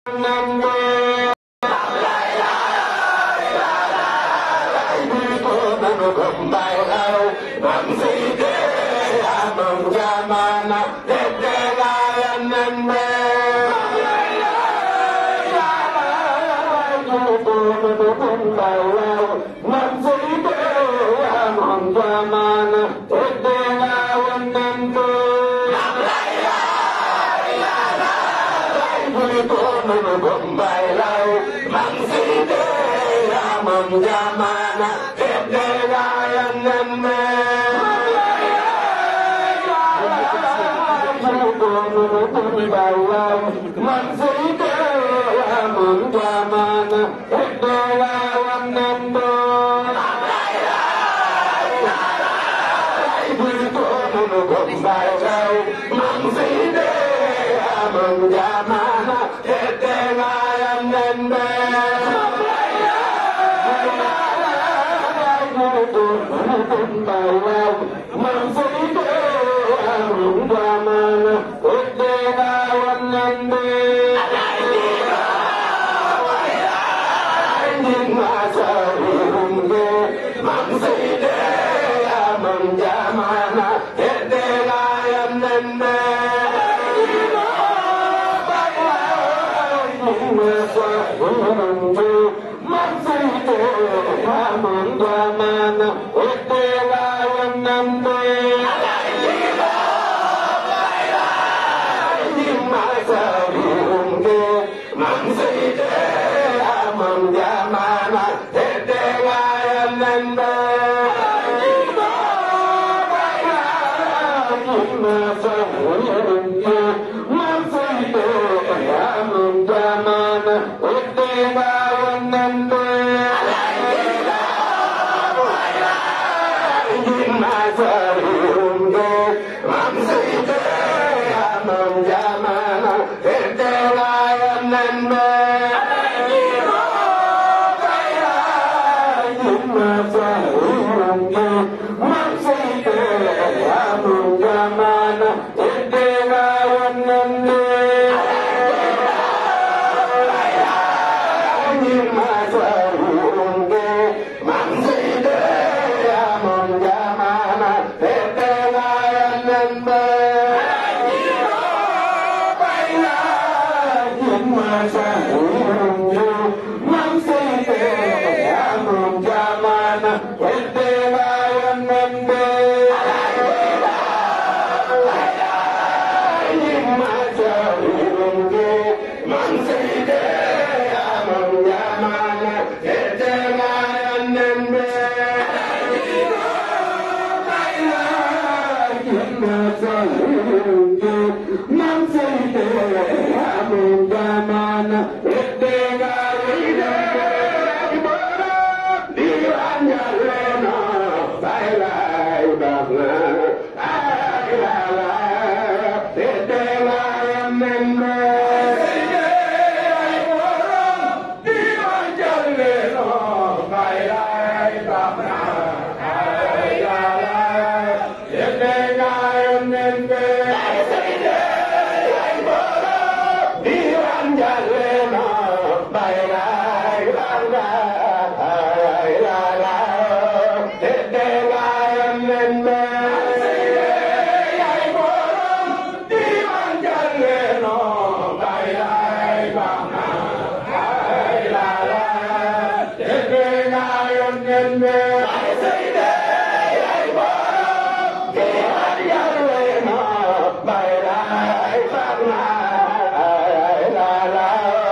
la la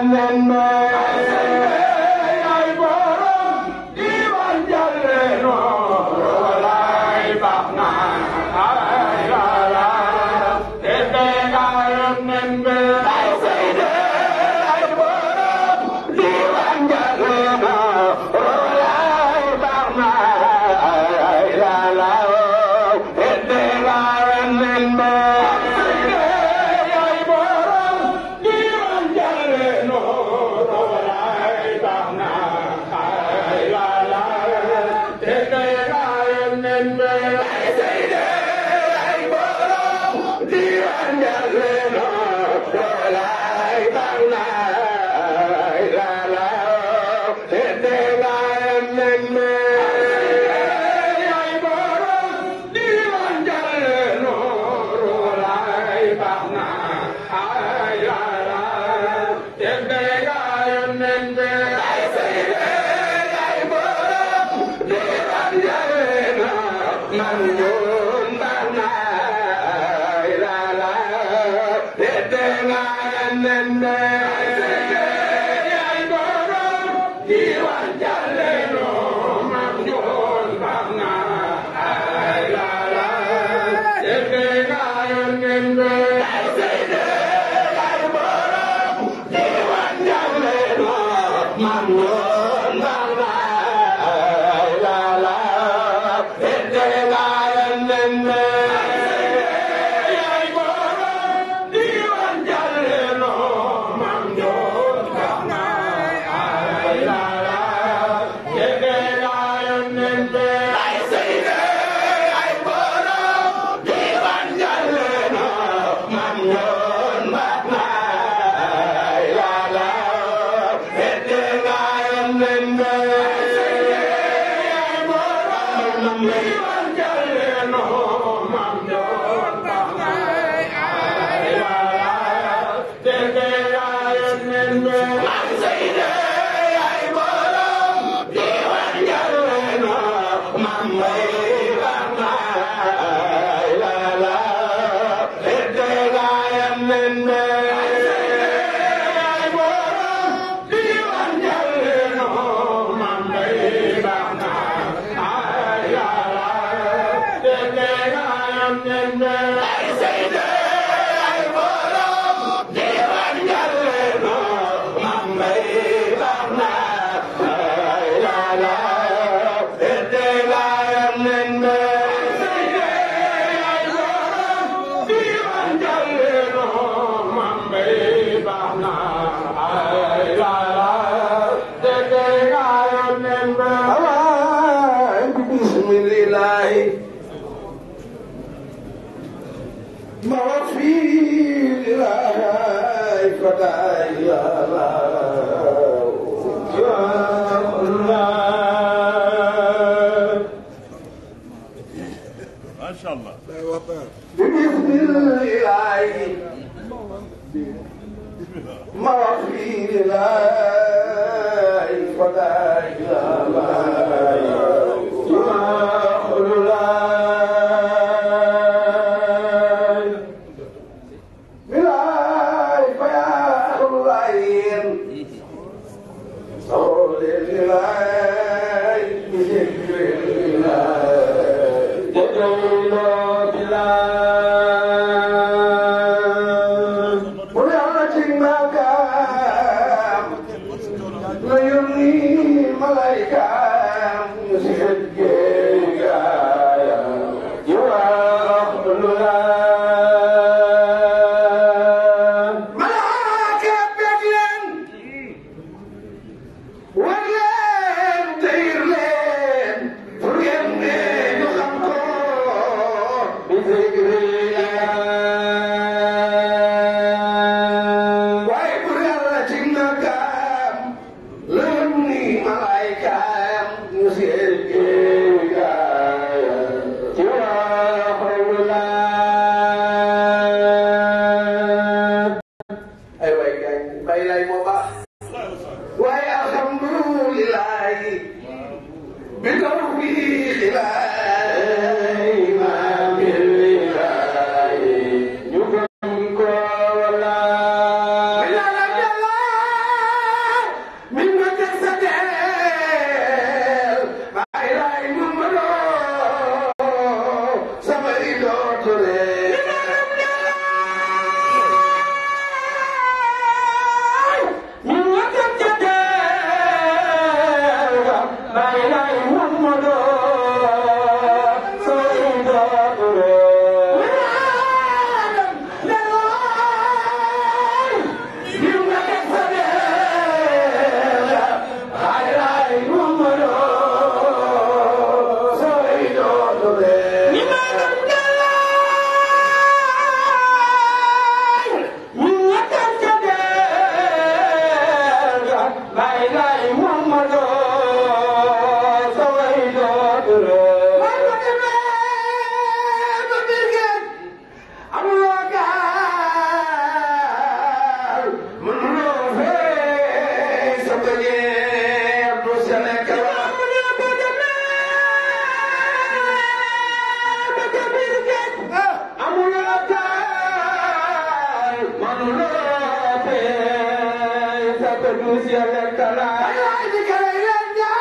Thank you. te duus ya lekk naa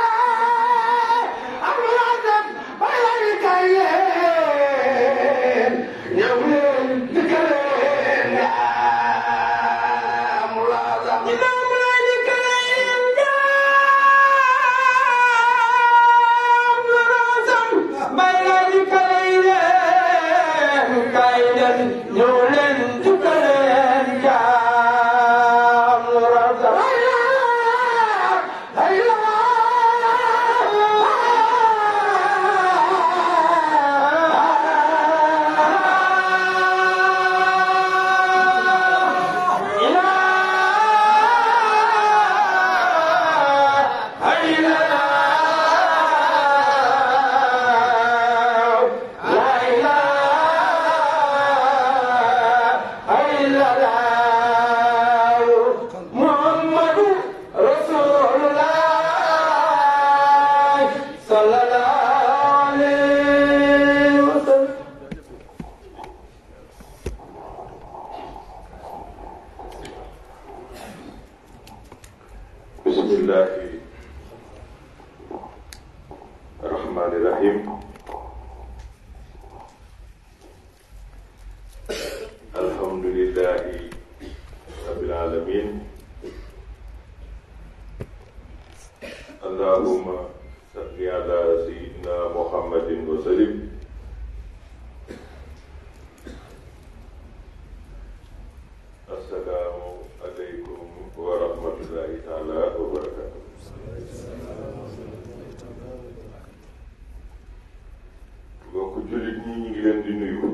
ñëw leen dikkaleen yaa mulaasa imaam lay dikkaleen yaa mulaasa bay lay dikkaleen kay leen ñëw leen dikkaleen yaa mulaasa محمد رسول الله صلى الله عليه وسلم بسم الله الرحمن الرحيم الحمد لله رب العالمين اللهم صل على سيدنا محمد وسلم السلام عليكم ورحمة الله تعالى وبركاته mbokk jullit ñi ñu ngi leen di nuyu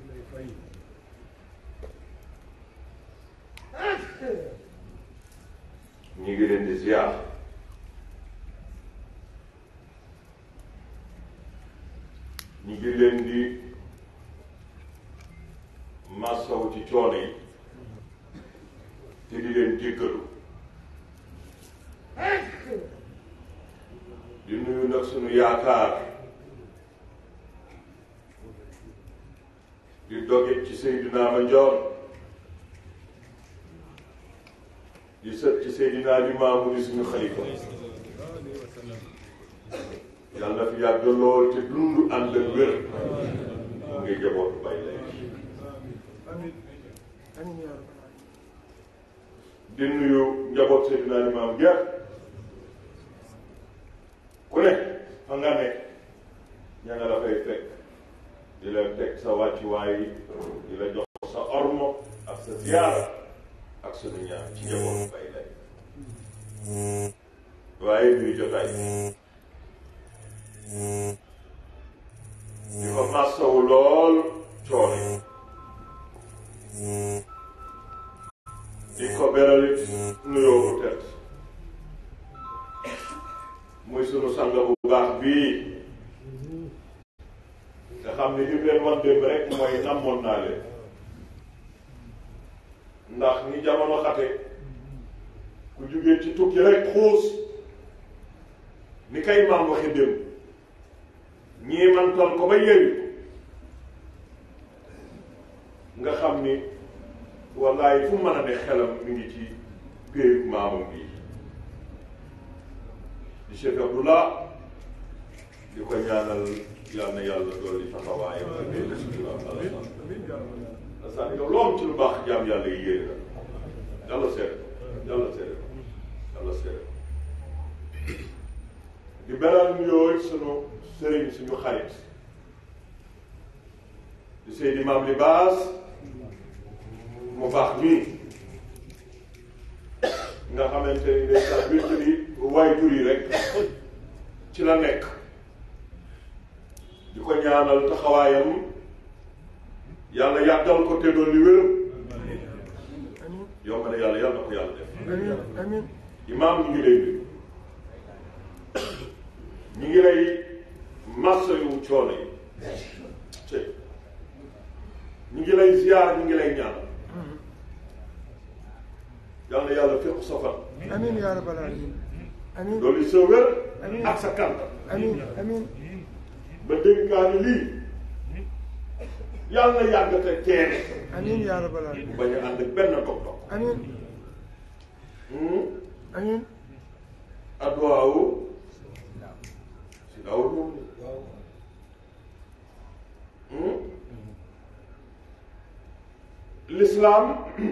ñu ngi leen di ziar ñu ngi leen di massaw ci coono yi te di leen jéggalu di nuyu nag sunu yaakaar di doge ci Seydina Mandione di sët ci Seydina Limaamu di suñu xalifa yàlla na fi yàgg lool te dund ànd ak wér mu ngi jabootu bay lay di nuyu njaboot Seydina Limaamu Geer ku ne fa nga ne ña nga la fay fekk di la teg sa wàccuwaay di la jox sa ormo ak sa ziyaara ak sunu ñaan ci njabootu bay lay waaye ñuy jotaay di ko massawu lool coono di ko beralit nuyoo bu tedd muy sunu sang bu baax bii nga xam ne li mu leen wan démb rek mooy namoon naa leen ndax ni jamono xate ku jógee ci tukki rek xuus ni kay maam waxe démb ñii man toon ko ba yeewi nga xam ni wallaay fu mën a ne xelam mi ngi ci péeyu maamam bii di Cheikh Abdullah di ko ñaanal yal na yàlla dolli taxawaayam ak ay bisimilah alasan alasan yow loo am ci lu baax jaam yàlla yi yéene la yàlla seere yàlla seere yàlla seere di beral nuyoo sunu sëriñ suñu xarit di Seydi Maam Libaas mu baax nii nga xamante ni ndeysaan wéttali waay jur yi rek ci la nekk di ko ñaanal taxawaayam yàlla yàggal ko te doon li wéram yomb na yàlla yàlla na ko yàlla def imaam ñu ngi lay nuyu ñu ngi lay massa yu coono yi te ñu ngi lay ziyaar ñu ngi lay ñaanal yàlla na yàlla fépp sa fan amiin yaa rabbal aalamiin amiin loolu sa wér Amiin. ak sa kànta amiin amiin ba dénkaani lii yàlla na yàgg te teere amiin yaa rabbal aalamiin bañ a ànd ak benn dog dog amiin amiin adduwaawu si daawul moom l'islam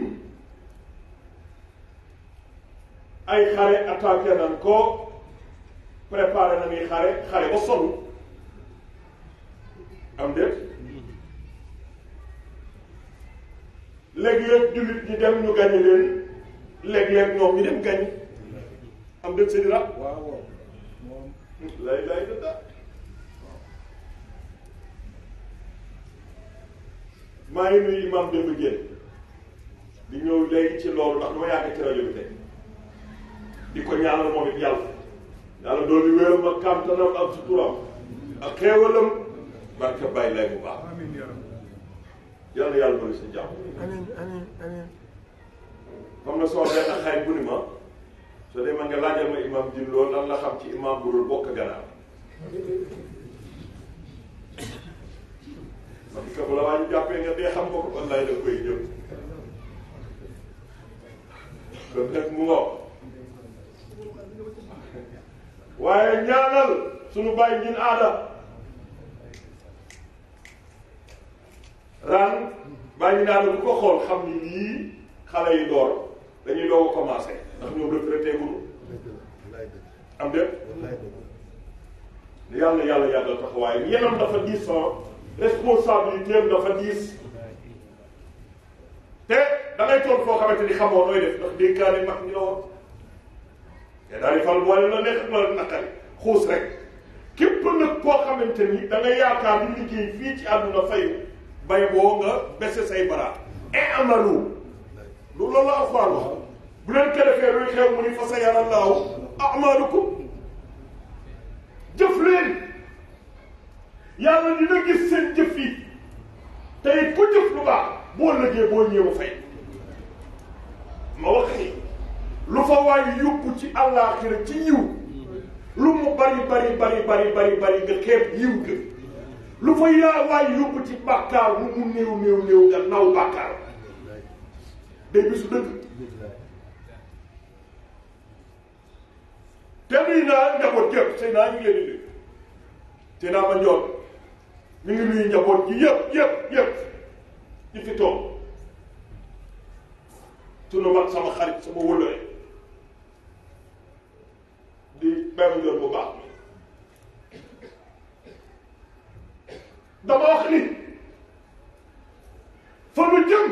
ay xare attaqué nan ko préparé na ni xare xare ba sonn am déet léeg-léeg jullit ñi dem ñu gañe leen léeg-léeg ñoom ñu dem gañe am déet seen rab waaw waaw moom lay lay dëdda maa ngi nuyu imam Demba Diène di ñëw léegi ci loolu ndax dama yàgg ci rajo bi tey di ko ñaanal moom it yàlla yàlla doolu wéeram ak kàmtanam ak suturam ak xéewalam barke bàyyi lay bu baax amiin yaa rabbi yàlla yàlla bëri sa jàmm amiin amiin amiin xam na soo benn xarit bu ni ma soo demee nga laajal ma imam din loolu lan la xam ci imam bu dul bokk ganaar ma di ko bu la waa ñu jàppee nga dee xam nga ko wallaay da koy jëm kon nag mu ngoo waaye ñaanal suñu bàyyi ngin aada ran bàyyi ngin aada bu ko xool xam ni lii xale yi door dañuy doog a commencé ndax ñoom retraité gunu am déet yàlla yàlla yàggal taxawaay yenam dafa diis son responsabilité am dafa diis te da ngay toog foo xamante ni xamoo nooy def ndax dénkaane mag ñi la woon te daal di fal boole la neex ak la naqari xuus rek képp nag koo xamante ni da nga yaakaar di liggéey fii ci àdduna fayu bay boo nga bese say bara e amalu loolu loolu la alxuraan wax bu leen ko defee luy xew mu ni fa sa yara laaw amalukum jëf leen yàlla dina gis seen jëf yi tey ku jëf lu baax boo lëggee boo ñëw fay ma wax ni lu fa waay yóbbu ci àllaaxira ci yiw lu mu bari bari bari bari bari bari nga xeeb yiw ga lu fa yaa waay yóbbu ci bàkkaar mu mu néew néew néew nga naw bàkkaar day bisu dëgg te nuyu naa njaboot yëpp sëy naa ñu ngi leen di nuyu te naa ma njoot ñu ngi nuyu njaboot ji yëpp yëpp yëpp ñi fi toog sunu mag sama xarit sama wëllëre di benn njoot bu baax dama wax ni fa nu jëm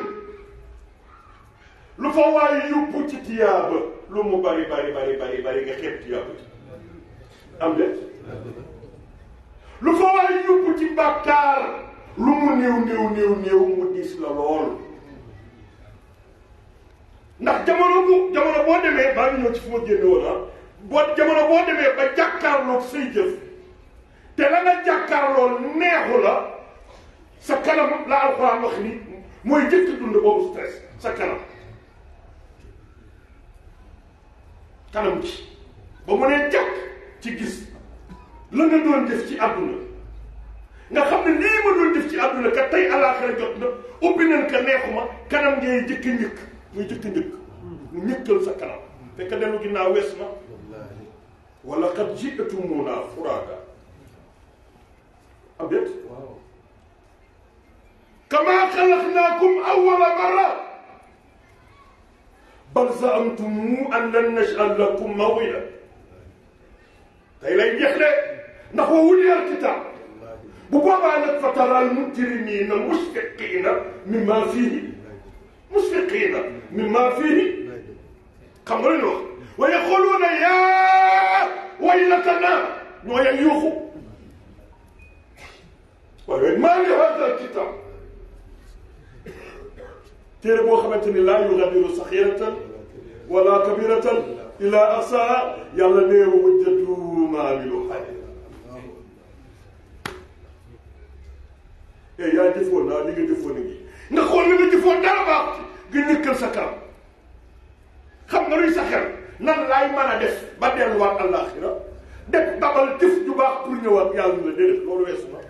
lu fa waaye yóbbu ci tiyaaba lu mu bari bari bari bari bari nga xeeb tiyaaba ci am de lu fa waaye yóbbu ci bàkkaar lu mu néew néew néew néew mu diis la lool ndax jamono bu jamono boo demee baa ngi ñëw ci fu ma génne woon ah boo jamono boo demee ba jàkkaarloog say jëf te la nga jàkkaarloo neexu la sa kanam la alxuraan wax ni mooy jëkk dund boobu stress sa kanam kanam ci ba mu nee jàkk ci gis la nga doon def ci àdduna nga xam ne lii ma doon def ci àdduna ka tey alaaxira jot na ubbi nañ ka neexuma kanam ngay jëkk njëkk muy jëkk njëkk mu ñëkkal sa kanam fekk dellu ginnaaw wees na wala qad ji'tumuunaa furaadaa am déet kamaa xalaqnaakum awwala marra bal za'amtum an lan naj'ala lakum maw'ida tey lay jeex de ndax wa wuliyal kitaab bu boobaa nag fa taral mujrimiina mushfiqiina mimmaa fiihi mushfiqiina mimmaa fiihi xam nga lu ñu wax wa yaquluuna yaa waylatanaa ñoo yeg yuuxu waaye maa ngi haazal kitaab téere boo xamante ni laa yugadiru saxiratan wala kabiratan illa ahsaha yàlla nee wa wajjatu maa amilu xaadira eh yaa jëfoon naa li nga jëfoon a ngi nga xool li nga jëfoon dara baax ci nga ñëkkal sa kanam xam nga luy sa xel nan laay mën a def ba delluwaat àllaaxira def dabal jëf ju baax pour ñëwaat yàlla na déedéet loolu weesu na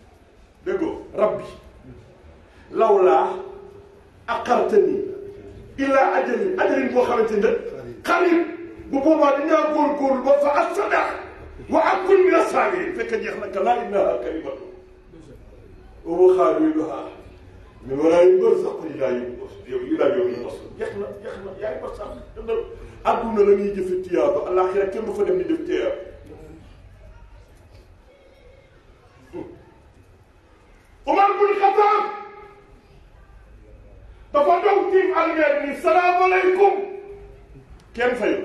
déggoo rabbi lawlaa aqartani illa ajalin ajalin boo xamante ne xarib bu boobaa dinaa góorgóorlu ba fa assadaq wa akun min as-sabirin fekk jeex na ka laa innaha kalimatu wa huwa xaaliduha min waraa'ihim barzakhun ilaa yawmi ilaa yawmi yub'athun jeex na jeex na yaay ba sax dëndal adduna la ñuy jëfe tiyaaba alaxira kenn du fa dem di def tiyaaba Umar bun Xataab dafa dow tiim almeer ni salaamaaleykum kenn fayu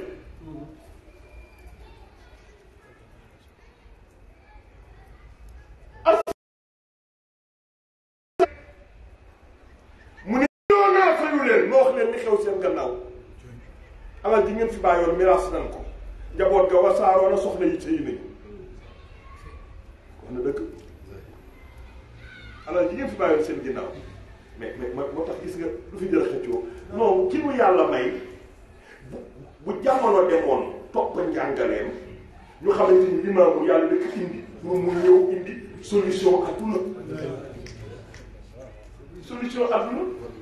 mu ne ñoo naa fayu leen ma wax leen li xew seen gannaaw alal ji ngeen fi bàyyoon miraas nan ko njaboot ga wasaaroo na soxna yi sëy nañu wax na dëgg alal ji ngeen fi bàyyoon seen ginnaaw mais mais moo tax gis nga lu fi jël xëccoo non ki mu yàlla may bu bu jamono demoon topp njàngaleem ñu xamante ni limaamu yàlla dëkk indi moom mu ñëw indi solution adduna solution adduna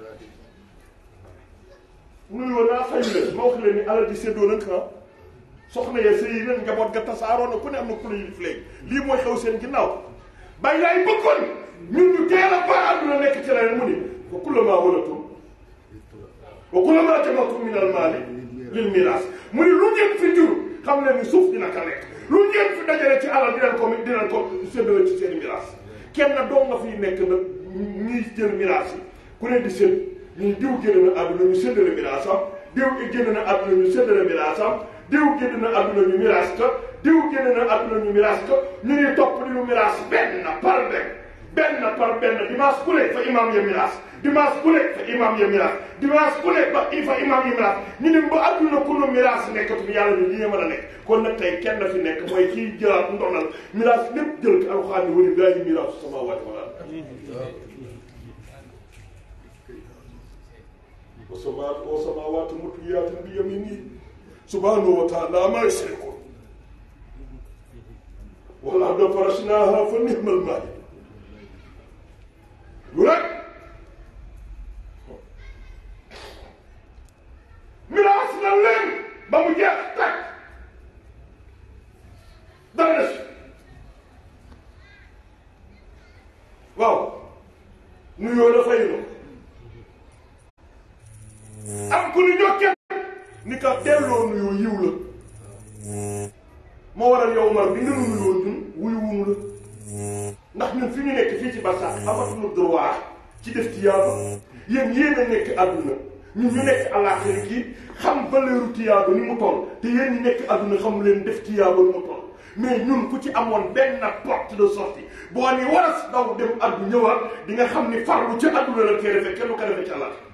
nuyoo naa fayu leen ma wax leen ni alal ji séddoo nañ ko soxna ya sëy leen njaboot ga tasaaroo na ku ne am na ku ne yilif léegi lii mooy xew seen ginnaaw bàyyi laay bëggoon ñun ñu teel a ba àdduna nekk ci leneen mu ni wa kullamaa walatum wa kullamaa jama'tum min al-maali lil miraas mu ni lu ngeen fi jur xam leen ni suuf dina ka lekk lu ngeen fi dajale ci alal dinañ ko dinañ ko séddale ci seen miraas kenn doo nga fiy nekk nag ñuy jël miraas yi ku ne di sédd ñii diw génn na àdduna ñu séddale miraasam diw génn na àdduna ñu séddale miraasam diw génn na àdduna ñu miraas ka diw génn na àdduna ñu miraas ka ñu ngi topp di ñu miraas benn par benn benn par benn dimanche ku ne fa imam ya miraas dimanche ku ne fa imam ya miraas dimanche ku ne ba fa imam ya miraas ñu ne ba àdduna ku nu miraas nekkatu yàlla ni lii mën a nekk kon nag tey kenn fi nekk mooy kii jëlaat ndonal miraas lépp jël ko alxuraan ni wali laahi miraasu samaawaati wal ard wa samaawaatu mutwiyaatun bi yaminihi subhaanahu wa taala maa yushrikuun wal arda farashnaahaa fa ni'mal maahiduun lu rek miraas na leen ba mu jeex tàkk dara des waaw nuyoo la fay na am ku ñu jokkee ni ka delloo nuyoo yiw la moo waral yow mar bi nga nu nuyoo ñun wuyu wumu la ndax ñun fi ñu nekk fii ci barsàq amatuñu droit ci def tiyaaba yéen yéen a nekk àdduna ñun ñu nekk àllaaxira gi xam valeur tiyaaba ni mu toll te yéen ñi nekk àdduna xam leen def tiyaaba ni mu toll mais ñun ku ci amoon benn porte de sortie boo ni war a daw dem addu ñëwaat di nga xam ni farlu ci àdduna la koy defee kenn du ko defee ci àllaaxira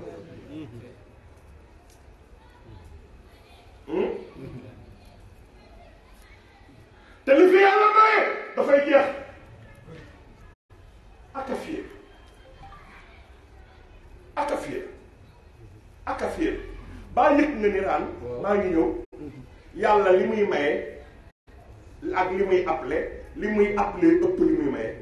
te li fi yàlla maye dafay jeex aka fiir aka fiir aka fiir baa yëg nga ni raan maa ngi ñëw yàlla li muy maye ak li muy appelé li muy appelé ëpp li muy maye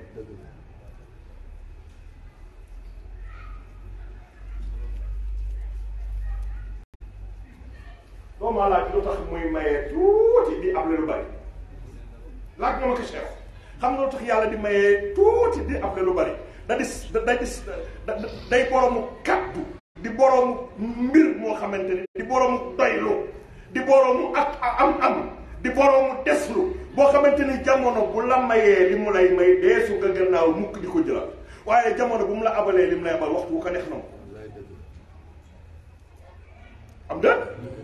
doo maa laaj lu tax muy maye tuuti di appelé lu bari laaj nga ma ko Cheikh xam nga lu tax yàlla di maye tuuti di appelé lu bari da dis da dis day boroomu kaddu di boroomu mbir moo xamante ni di boroomu doylu di boroomu ak am-am di boroomu deslu boo xamante ni jamono bu la mayee li mu lay may deesu nga gannaaw mukk di ko jëlaat waaye jamono bu mu la abalee li mu lay abal waxtu wu ko neex na ko am de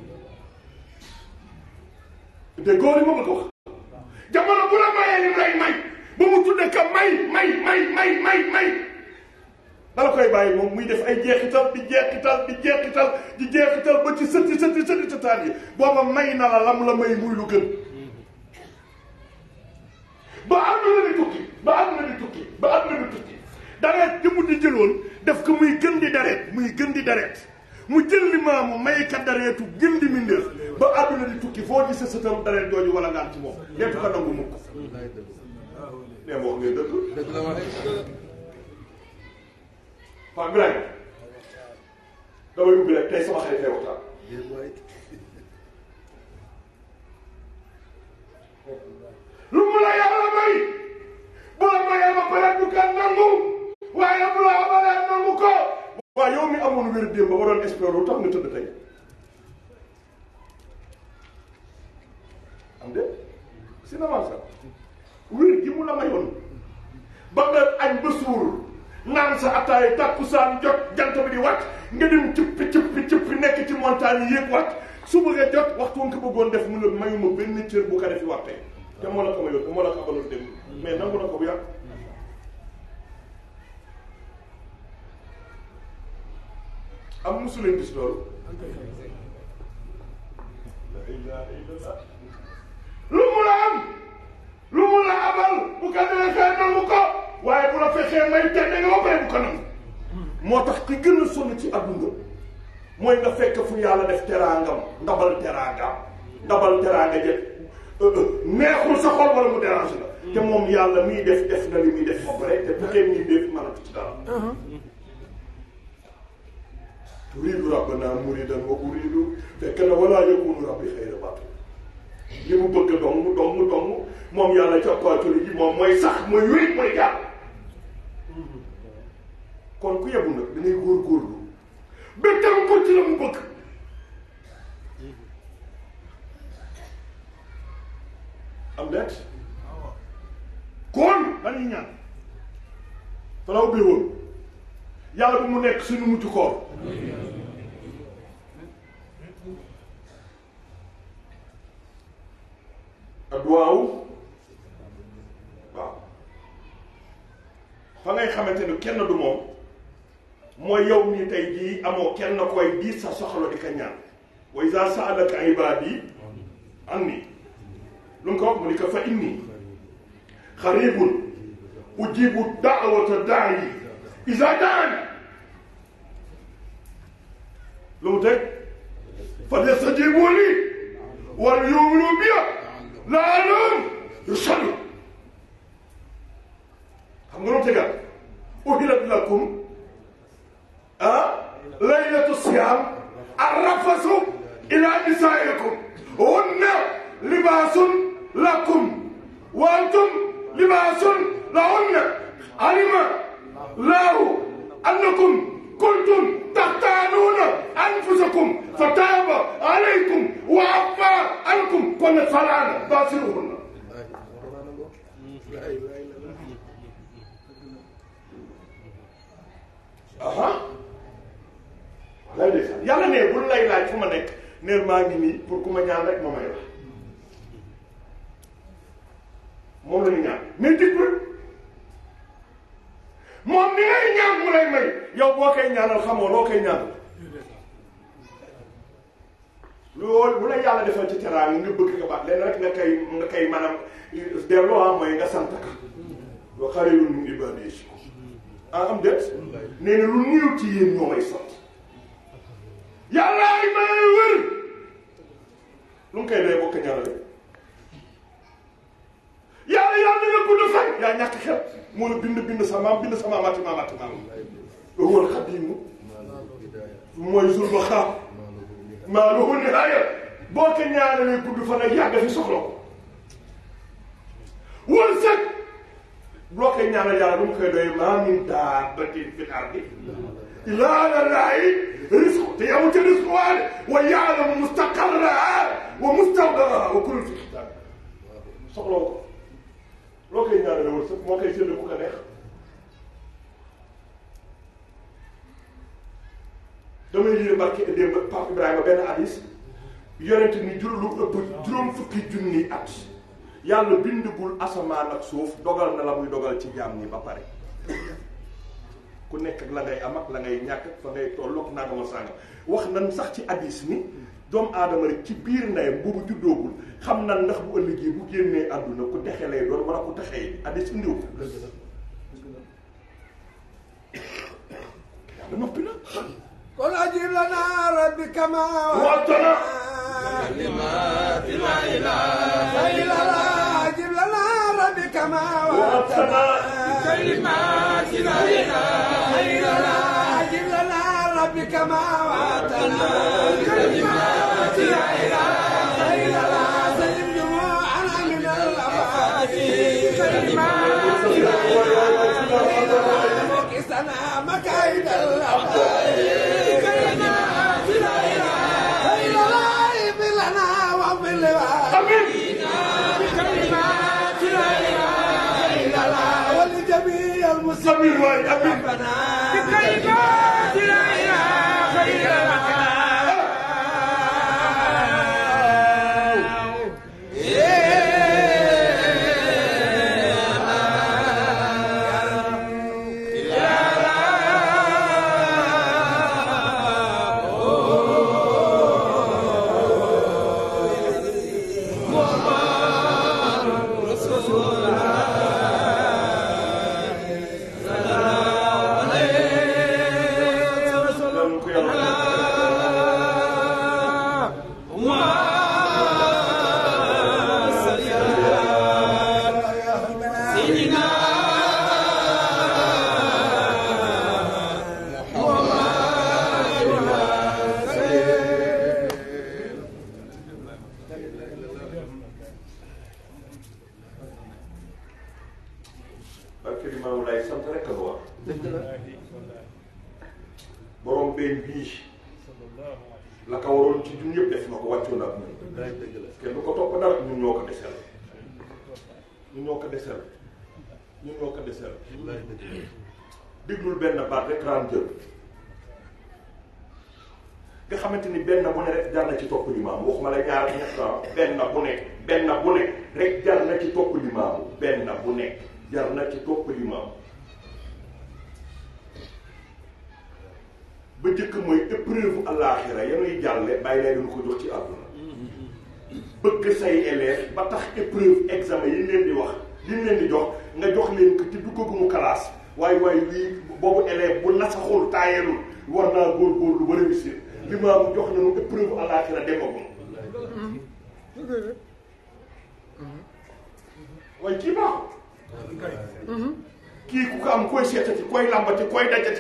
de góor yi ma bëgg wax jamono bu la mayee li mu lay may ba mu tudde ka may may may may may may dala koy bàyyi moom muy def ay jeexital di jeexital di jeexital di jeexital ba ci sëtti sëtti sëtti sëttaat yi booba may na la lam la may muy lu gën ba àdduna di tukki ba àdduna di tukki ba àdduna di tukki dareet di mu di jëloon def ko muy gën di dareet muy gën di dareet mu jël li maamu may ka dareetu gën di mindéef ba àdduna di tukki foo gis sa sëtam dareet jooju wala ngaan ci moom leetu ko nangu mukk nee ma wax ngeen dëgg dëgg la wax Paa Birahim damay ubbi rek tey sama xarit lay waxtaan déet waay lu mu la yàlla may bu la mayee ba pare du kan nangu waaye bu la abalee nangu ko waaye yow mi amoon wér démb ba doon espérer lu tax nga tëdd tey am de si na sax wér gi mu la mayoon ba nga añ ba suur naan sa ataay takkusaan jot jant bi di wàcc nga dem cëppi cëppi cëppi nekk ci montagne yi yéeg wàcc su bëggee jot waxtu nga ko bëggoon def mu ne mayuma benn cër bu ko defi waxtee te moo la ko mayoon moo la ko abaloon dem mais nangu na ko bu yàgg am musu leen gis loolu la ilaha illallah lu mu la am lu mu la abal bu ko neexee nangu ko waaye bu la fexee may tedde nga ba pare bu ko nangu moo tax ki gën a sonn ci adduna mooy nga fekk fu yàlla def teraangam ndabal teraangam ndabal teraanga jëf neexul sa xol wala mu dérange la te moom yàlla miy def def na li muy def ba pare te bu xee muy def mënatu ci dara turiidu rabbana muridan wa uridu fekk na wala yakunu rabbi xayra batil li mu bëgg dong dong dong moom yàlla cappaatuli ji moom mooy sax mooy wéy mooy jàll kon ku yebu nag da ngay góorgóorlu ba tam ko ci la mu bëgg am deet kon dañuy ñaan falaw bi woon yàlla bu mu nekk suñu mucc koor adduwaaw waaw fa ngay xamante ni kenn du moom mooy yow mii tey jii amoo kenn koy di sa soxla di ka ñaan wa iza sa'alaka ibadi anni lu mu ko wax mu ni ko fa inni xaribun ujibu da'wata da'i iza da'ani lu mu teg falyastajibu li wal yu'minu bi la'allahum yushadun xam nga lu mu tegal uhillat lakum ah laylatu siyam arrafasu ila nisaikum hunna libasun lakum wa antum libasun lahunna alima lahu annakum kuntum taxtaanuuna anfusakum fa taaba alaykum wa afa ankum kon nag falaana baasiruhunna aha lay de yàlla ne bul lay laaj fu ma nekk neen maa ngi nii pour ku ma ñaan rek ma may la moom la ñu ñaan mais digbul moom ni ngay ñaan mu lay may yow boo koy ñaanal xamoo loo koy ñaanal loolu bu la yàlla defal ci teraanga nga bëgg ko baax leen rek nga koy nga koy maanaam delloo am mooy nga sant ka wa xarirun min ibadiy shakur ah am déet nee na lu néew ci yéen ñoo may sant yàlla ay may wër lu mu koy dee bokk ñaanale yàlla yàlla nga gudd fan yaa ñàkk xel moo la bind bind sa maam bind sa maamaati maamaati maam wal xadimu mooy zul ba xaam maa lahu nihaaya boo ko ñaanalee gudd fan ak yàgg fi soxla ko wërsëg boo koy ñaanal yàlla lu mu koy doy maa min daabbatin fil ardi illaa ala llaahi rizqu te yamu ca rizqu waale wa yaalamu mustaqarraha wa mustawdaaha wa kullun fi kitaab soxla ko loo koy ñaanale wërsëg moo koy sédd ku ko neex damay lire barke démb Pape Ibrahima benn hadis yonent ni jur lu ëpp juróom fukki junni at yàlla bindagul asamaan ak suuf dogal na la muy dogal ci jaam ñi ba pare ku nekk ak la ngay am ak la ngay ñàkk ak fa ngay tolloog naa ma sànga wax nan sax ci hadis ni doomu aadama rek ci biir ndeyam boobu juddoogul xam na ndax bu ëllëgee bu génnee àdduna ku texe lay doon wala ku texee hadis indiw ko yàlla noppi na قل أجب لنا ربي كما وعدتنا كلمات لا إله إلا الله أجب لنا ربي كما وعدتنا كلمات لا إله إلا الله أجب لنا بك ما وعدتنا كلمات لا إله إلا الله سلم جموعنا من الأفات كلمات لا إله إلا الله كسنا مكايد الأفات كلمات لا إله إلا الله اغفر لنا واغفر لوالدينا كلمات لا إله إلا الله ولجميع المسلمين ربنا بكلمات لا إله إلا الله Yàlla ko yàlla barke di maamu lay sant rek a ko wax borom benn bii la ko waroon ci ñun ñëpp def na ko wàccoon ak ñun kenn du ko topp dara ñun ñoo ko desel ñun ñoo ko desel ñun ñoo ko desel déglul benn baat rek raan jël nga xamante ni benn bu ne rek jar na ci topp limaamu waxuma la ñaar ñett ah benn bu ne benn bu ne rek jar na ci topp limaamu benn bu ne jar na ci topp limaamu ba njëkk mooy épreuve àllaaxira yanuy jàlle bàyyi lay dañu ko jox ci àdduna bëgg say élèves ba tax épreuve examen yi leen di wax li ñu leen di jox nga jox leen ko ci duggagumu classe waaye waaye lii boobu élève bu nasaxul taayelul war naa góorgóorlu ba réussir li ma am jox nañu épreuve àllaaxira demagul waaye kii baaxul kii ku ko am koy seetati koy lambati koy dajati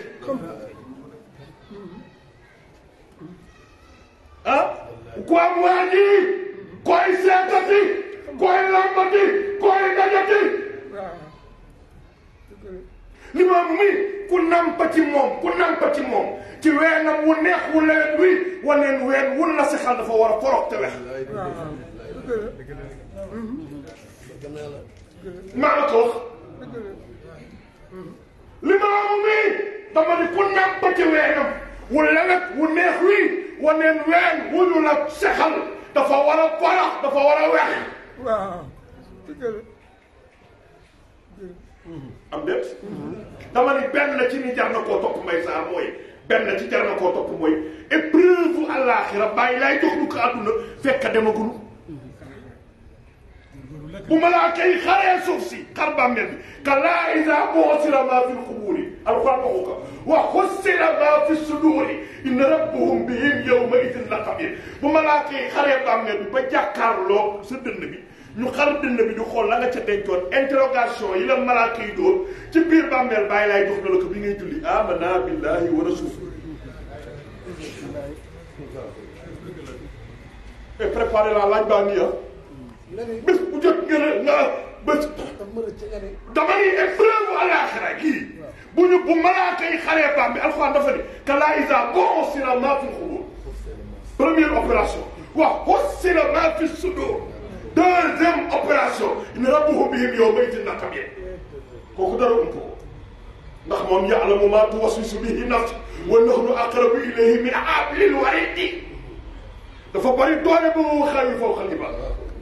ah ku am waa ji koy seetati koy lambati koy dajati li ma am mi ku nampa ci moom ku nampa ci moom ci weenam wu neex wu lewet wi waneen ween wun la si xal dafa war a forog te wex maa la ko wax li ma am mi dama ni ku nampa ci weenam wu lewet wu neex wi waneen ween wu ñu la sexal dafa war a forox dafa war a wex waaw dëgg la am déet dama ni benn ci ni jar na koo topp may saar mooy benn ci jar na koo topp mooy épreuve àllaaxira bàyyi laay jox du ko àdduna fekk demagul bu malaaka yi xaree suuf si xar bàmmeel bi kallaa izaa bu'sira maa fil qubuuri alxuraan waxu ko wa hussila maa fi suduuri inna rabbahum bihim yawma idin la xabiir bu malaaka yi xaree bàmmeel bi ba jàkkaarloo sa dënn bi ñu xar dënn bi di xool la nga ca dencoon interrogation yi la malaaka yi dóor ci biir bàmmeel bàyyi laay jox na la ko bi ngay julli amanna billahi wa rasul et préparé la laaj baa ngi ah bés bu jot nga ne nga bés dama ni épreuve àllaaxira kii bu ñu bu malaaka yi xaree bàmmeel alxuraan dafa ni kallaa izaa bu'sira maa fil qubuur première opération wa hussila maa fi sudur deuxième opération inna rabbahum bihim yawma idin lakabiir kooku dara ump ko ndax moom ya'lamu maa tuwaswisu bihi nafsu wa nahnu aqrabu ilayhi min hablil wariid dafa bari doole ba mu xawi fawqa al-jibaal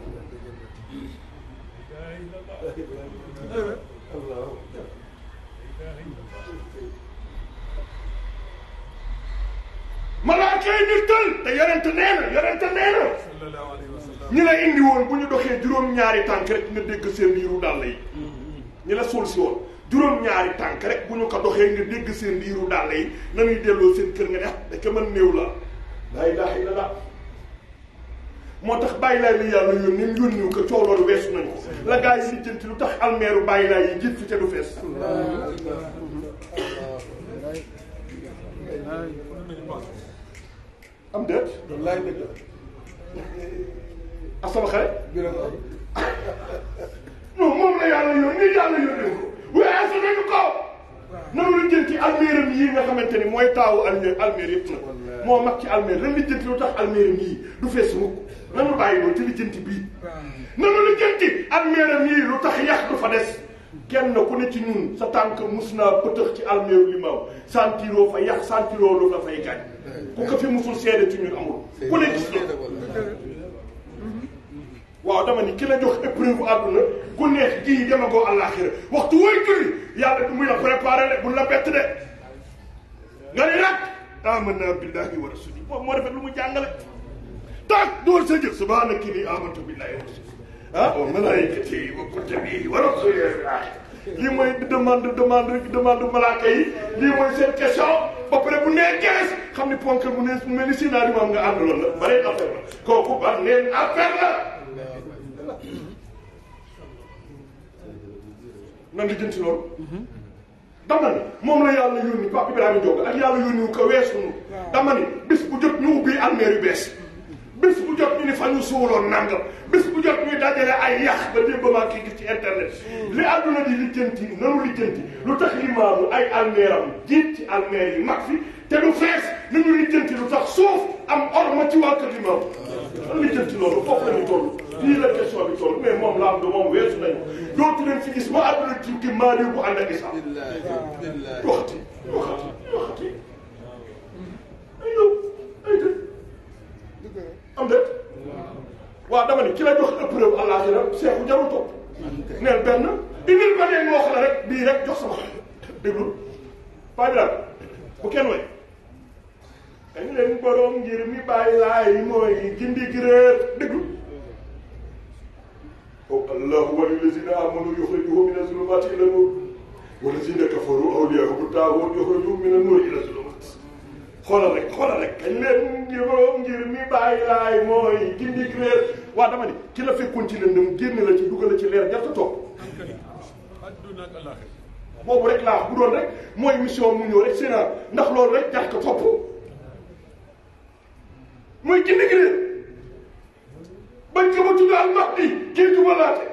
malaaka yi ñu tël te yonente nee na yonente nee na ñi la indi woon bu ñu doxee juróom-ñaari tànk rek nga dégg seen liiru dàll yi ñi la suul si woon juróom-ñaari tànk rek bu ñu ko doxee nga dégg seen liiru dàll yi nañuy delloo seen kër nga ne ah daka mën néew la laa ilaaha illallaah moo tax bàyyi laay li yàlla yónni ni yónniwu ko coow loolu weesu nañ ko la gaa yi lijjanti lu tax almeeru bàyyi laay yi jiit fi te du fees am déet wallaay dëgg la ak sama xarit biram ay non moom la yàlla yónni yàlla yónni ko waaye su nañu ko nanu la jël ci alméeram yii nga xamante ni mooy taawu alméer alméer yëpp nag moo mag ci alméer lan la jënti lu tax alméeram yii du fees mukk nanu bàyyi loolu ci li jënti bii nanu la jënti alméeram yii lu tax yax du fa des kenn ku ne ci ñun sa tànk mus naa pëtëx ci alméeru li maaw santiroo fa yax santiroo lu la fay gaañ ku ko fi musul seede ci ñun amul ku ne gis la waaw dama ni ki la jox épreuve àdduna ku neex ji dama goo àllaaxira waxtu wooy julli yàlla du muy la préparé de bu la bett de nga ni nag amanna billahi wa rasuli boobu moo defet lu mu jàngale taak door sa jëf subhaana kii nii amantu billahi wa rasuli ah wa malaikati wa kutubi wa rasuli lii mooy demande demande demande malaaka yi lii mooy seen question ba pare bu nee gees xam ni ponk mu ne mu mel ni sinaari maam nga àndaloon la bare affaire la kooku ba neen affaire la nan la jënti loolu dama ni moom la yàlla yónni Pape Ibrahima Diop ak yàlla yónni wu ko weesu nu dama ni bis bu jot ñu ubbi almeer yu bees bis bu jot ñu ni fa ñu suuloon nangam bis bu jot ñuy dajale ay yax ba démb maa kii gis ci internet li àdduna di lijjanti nanu lijjanti lu tax limaamu ay almeeram jiit ci almeer yi mag fi te du fees nañu lijjanti lu tax suuf am orma ci waa kër limaamu nan lijjanti loolu foofu la ñu toll lii la question bi toll mais moom la am du moom weesu nañu dootu leen fi gis ma àdduna ci ki maari bu ànd ak isa waxati waxati waxati ay yow ay dëgg am déet waaw dama ni ki la jox épreuve àllaaxira seexu jarul topp neel benn indil ba dee wax la rek bii rek jox sama déglu paa bi daal bu kenn way dañ leen borom ngir mi bàyyi laay mooy gindi gi réer déglu allahu wali lazina amanu yuxrijuhum min azulumati ila nur walazina kafaru awliyahum taagut yuxrijuhum min annur ila zulumat xoolal rek xoolal rek kañ leen ngir borom ngir mi bàyyi laay mooy gindi gi réer waa dama ni ki la fekkoon ci lëndëm génn la ci dugal la ci leer jarta toog boobu rek laa bu doon rek mooy mission mu ñëw rek sénat ndax loolu rek jar ko topp mooy gindi gi réer bañ ko ma tudd al mahdi kii jubalaate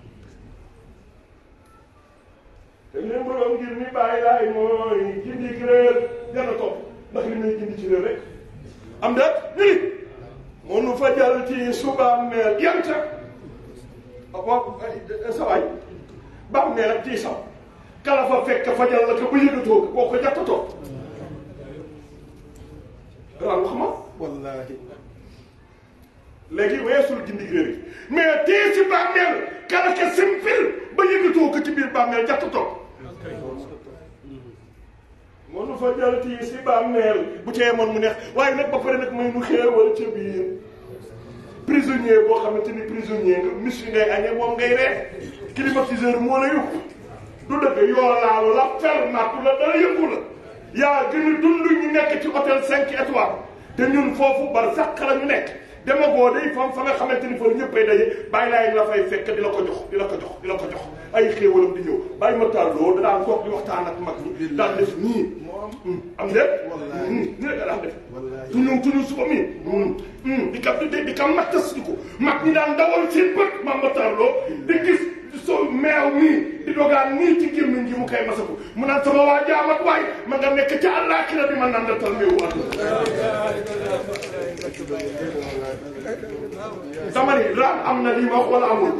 te leen borom ngir mi bàyyi laay mooy gindi gi réer jana topp ndax li muy gindi ci réer rek am da ñu ni mënu fa jàll ci subaam meer yanta waaw sa waay baam meer ak ci saw kala fa fekk fa jàll la ko ba yëgatoo ko boo ko jàttatoo ran wax ma wallahi léegi weesul gindi réer yi mais tee si bàmmeel kala ka simpil ba yëgatoo ko ci biir bàmmeel jatt toog mënu fa jël tii si bàmmeel bu cee moon mu neex waaye nag ba pare nag may nu xéewal ca biir prisonnier boo xamante ni prisonnier nga mis ngay añee moom ngay ree climatiseur moo la yóbbu du dëgg yoo laalu la fer nattu la dara yëngu la yaa gën a dund ñu nekk ci hôtel cinq étoiles te ñun foofu bar sàq la ñu nekk dema goo day fam fa nga xamante ni fa ñëppay daje bàyyi laay la fay fekk di la ko jox di la ko jox di la ko jox ay xéewalam di ñëw bàyyi ma tàlloo da daan toog di waxtaan ak mag ñi daan def nii am déet nii rek daan def tuñu tuñu suba mi di kam di di kam mattas di ko mag ñi daan dawal seen bët ma ma tàlloo di gis so meew nii di dogaan nii ci gémmiñ gi mu koy masaku mu naan sama waa jaamat waay ma nga nekk ca àllaaxira di ma nandatal meewu dama ni raam am na lii wax wala amul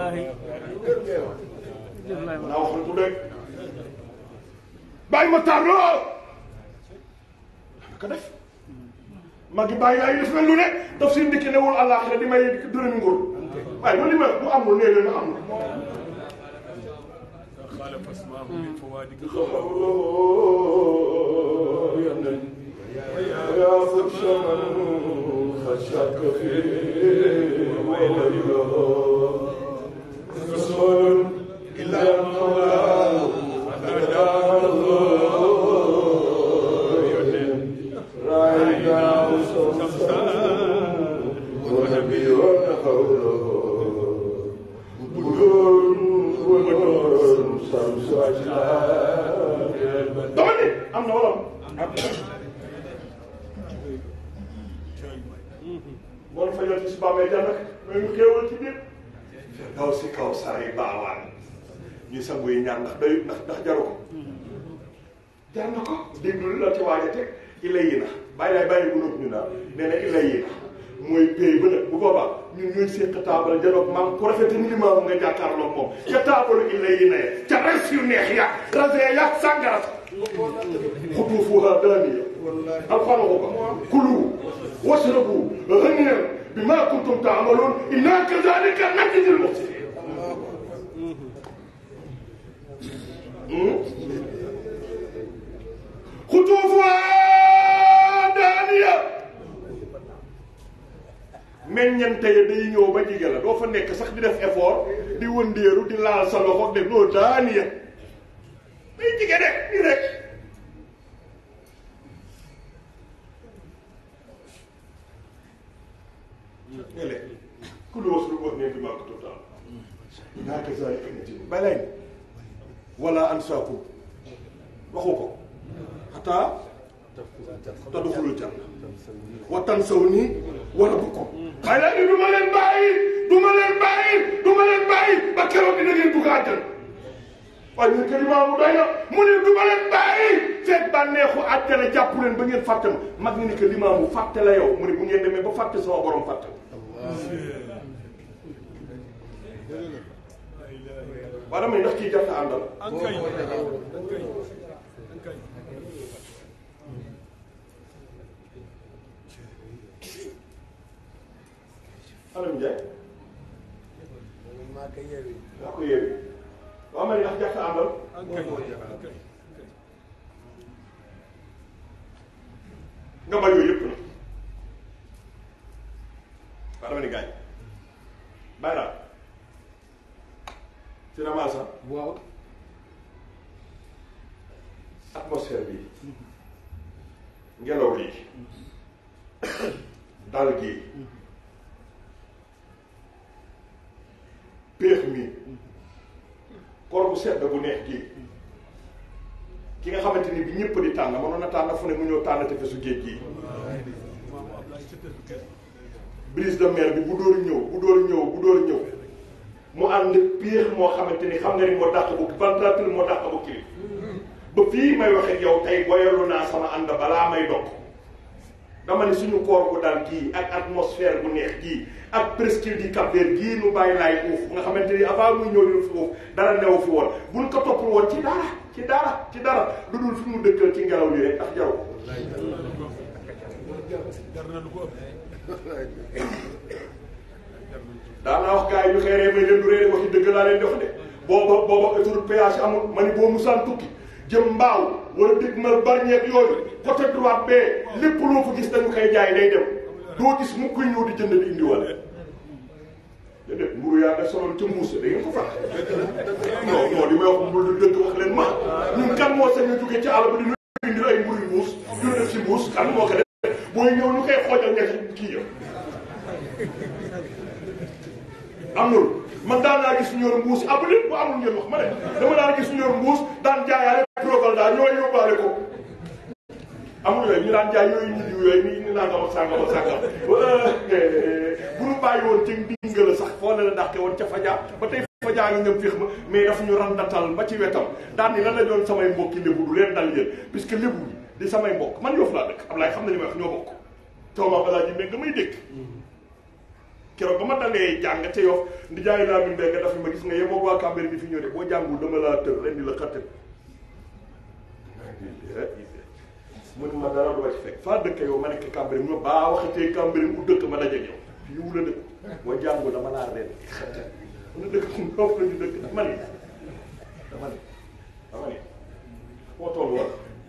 naa waxal ku dëgg bàyyi ma tàlloo ko def mag gi bàyyi laay def mel lu ne daf si ndikki newul àllaaxira di may dërëmi nguur waaye man li ma bu amul nee leen amul خالف اسماه من فوادك يا فرش من خشاك فيه ويله رسول إلا المولى هدانا الله راعينا وصوصا ونبينا حوله بدور ونور شمس أجلال dama ne am na wala am moo fa fajal ci si bàmmee jànnak mais ñu xéewal ci biir daw si kaw saray baawaan ñu sangu yi ñaan ndax day ndax ndax jaru ko jar na ko déglu la ci waaj a teg illa yi na bàyyi laay bàyyi gunóob ñu naan nee na illa yi na mooy pay ba nag bu boobaa ñun ñooy séq taabal janoog maam ku rafete ni limaamu nga jàkkaarloog moom ca taabalu illa yi na ya ca res yu neex ya rasee ya sàngara xutuufuha daaniya alxuraan ko ko kulu washrabu haniyan bima kuntum taamaloon inna kazalika najzil muhsinin xutuufuha daaniya meññante ya day ñëw ba jige la doo fa nekk sax di def effort di wëndeeru di laal sa loxo de loo daaniya day jige de nii rek ele kulu wasrabu haniyan bima kuntum taamaloon inna kazalika najzil balay wala ansaakum waxu ko xataa tadxulul janna wa tansawni wa rabbukum waaye nag du ma leen bàyyi du ma leen bàyyi du ma leen bàyyi ba keroog dina ngeen dugg àjjana waaye ñun kër imaamu doy na mu ne du ma leen bàyyi fekk bànneexu àjjana jàpp leen ba ngeen fàtte ma mag ni ni que limaamu fàtte la yow mu ne bu ngeen demee ba fàtte sama borom fàtte waa damay ndax kii jar na àndal ankay ankay ankay Alam Ndiaye maa ko yeewi daa ko yeewi waa ma ne ndax jar na àndal ankay ankay nga bay yooyu yëpp na waa dama ne gaañ bàyyi daal ci ramasa waaw atmosphère bi ngelaw lii dal gii péex mi koor bu sedd bu neex gii ki nga xamante ni bi ñëpp di tànn mënoon na tànn fu ne mu ñëw tànn te fesu géej gii maam Ablaye certificat brise de mer bi bu dóor ñëw bu dóor ñëw bu dóor ñëw mu ànd piir moo xamante ni xam nga ni moo dàq bu ventilateur moo dàq bu kii ba fii may waxe yow tey boyalu naa sama ànd balaa may dog dama ne suñu koor bu dal gii ak atmosphère bu neex gii ak presqu'île du Cap-Vert gii nu bàyyi laay uuf nga xamante ni avant muy ñëw di fi uuf dara newu fi woon buñ ko toppul woon ci dara ci dara ci dara lu dul fi mu dëkkal ci ngelaw li rek tax jaw jar na lu ko ëpp daanaa wax gars yi ñu xeeree may leen du réere waxi dëgg laa leen di wax de booba booba autoroute péage amul ma ni boo musaan tukki jëm mbaaw wala dégg mal barñeeg yooyu côté droite bee lépp loo fa gis dañu koy jaay day dem doo gis mu koy ñëw di jënd di indiwale déedéet mburu yaa nga soloon ca mbuus da ngeen ko fàtte non non li may wax mburu du dëgg wax leen ma ñun kan moo sañ a jóge ci àll ba di ñu indil ay mburu mbuus ñu def si mbuus kan moo ko def booy ñëw ñu koy xoojal ñetti kii ya amul man daan naa gis ñu yor mbuus abu leen bu amul ngeen wax ma ne dama daan gis ñu yor mbuus daan jaayaale progal daal ñooy yóbbaale ko amul yooyu ñu daan jaay yooyu ñu diw yooyu ni ñu nangam ak sàngam ak sàngam bu ñu bàyyi woon ci ndingala sax foo ne la dàqe woon ca fajaa ba tey fajaa ngi ñëm féex ma mais daf ñu randatal ba ci wetam daan ni lan la doon samay mbokki lébu du leen dal yéen puisque lébu yi di samay mbokk man yoofu laa dëkk Ablaye xam na li may wax ñoo bokk tooma balaa ji mais nga may dégg keroog ba ma dalee jàng te yow ndi jaay laa bi nga dafa ma gis nga yemoo waa Cambérène bi fi ñëw de boo jàngul dama laa tër ren di la xatte mu ne ma dara du ma ci fekk faa dëkk yow ma nekk Cambérène ma baa waxatee Cambérène ku dëkk ma dajeeg yow fii wu la dëkk boo jàngul dama laa ren di xatte mu ne dëkk fu mu la ñu dëkk dama ne dama ne dama ne foo toll woon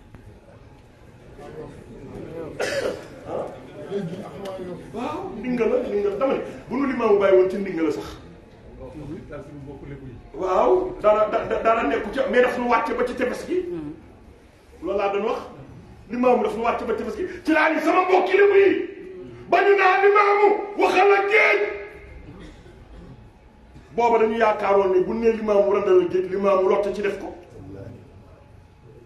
ah waaw ndinga la ndinga la dama ne bu nu limaamu bàyyi woon ci ndinga la sax waaw dara da- dara nekku ca mais daf nu wàcce ba ci tefes gi loolu laa doon wax limaamu daf nu wàcce ba tefes gi ci laa ni sama mbokki limu yi ba ñu naa limaamu waxal ak géej booba dañu yaakaaroon ni bu nee limaamu randal ak géej limaamu lotte ci def ko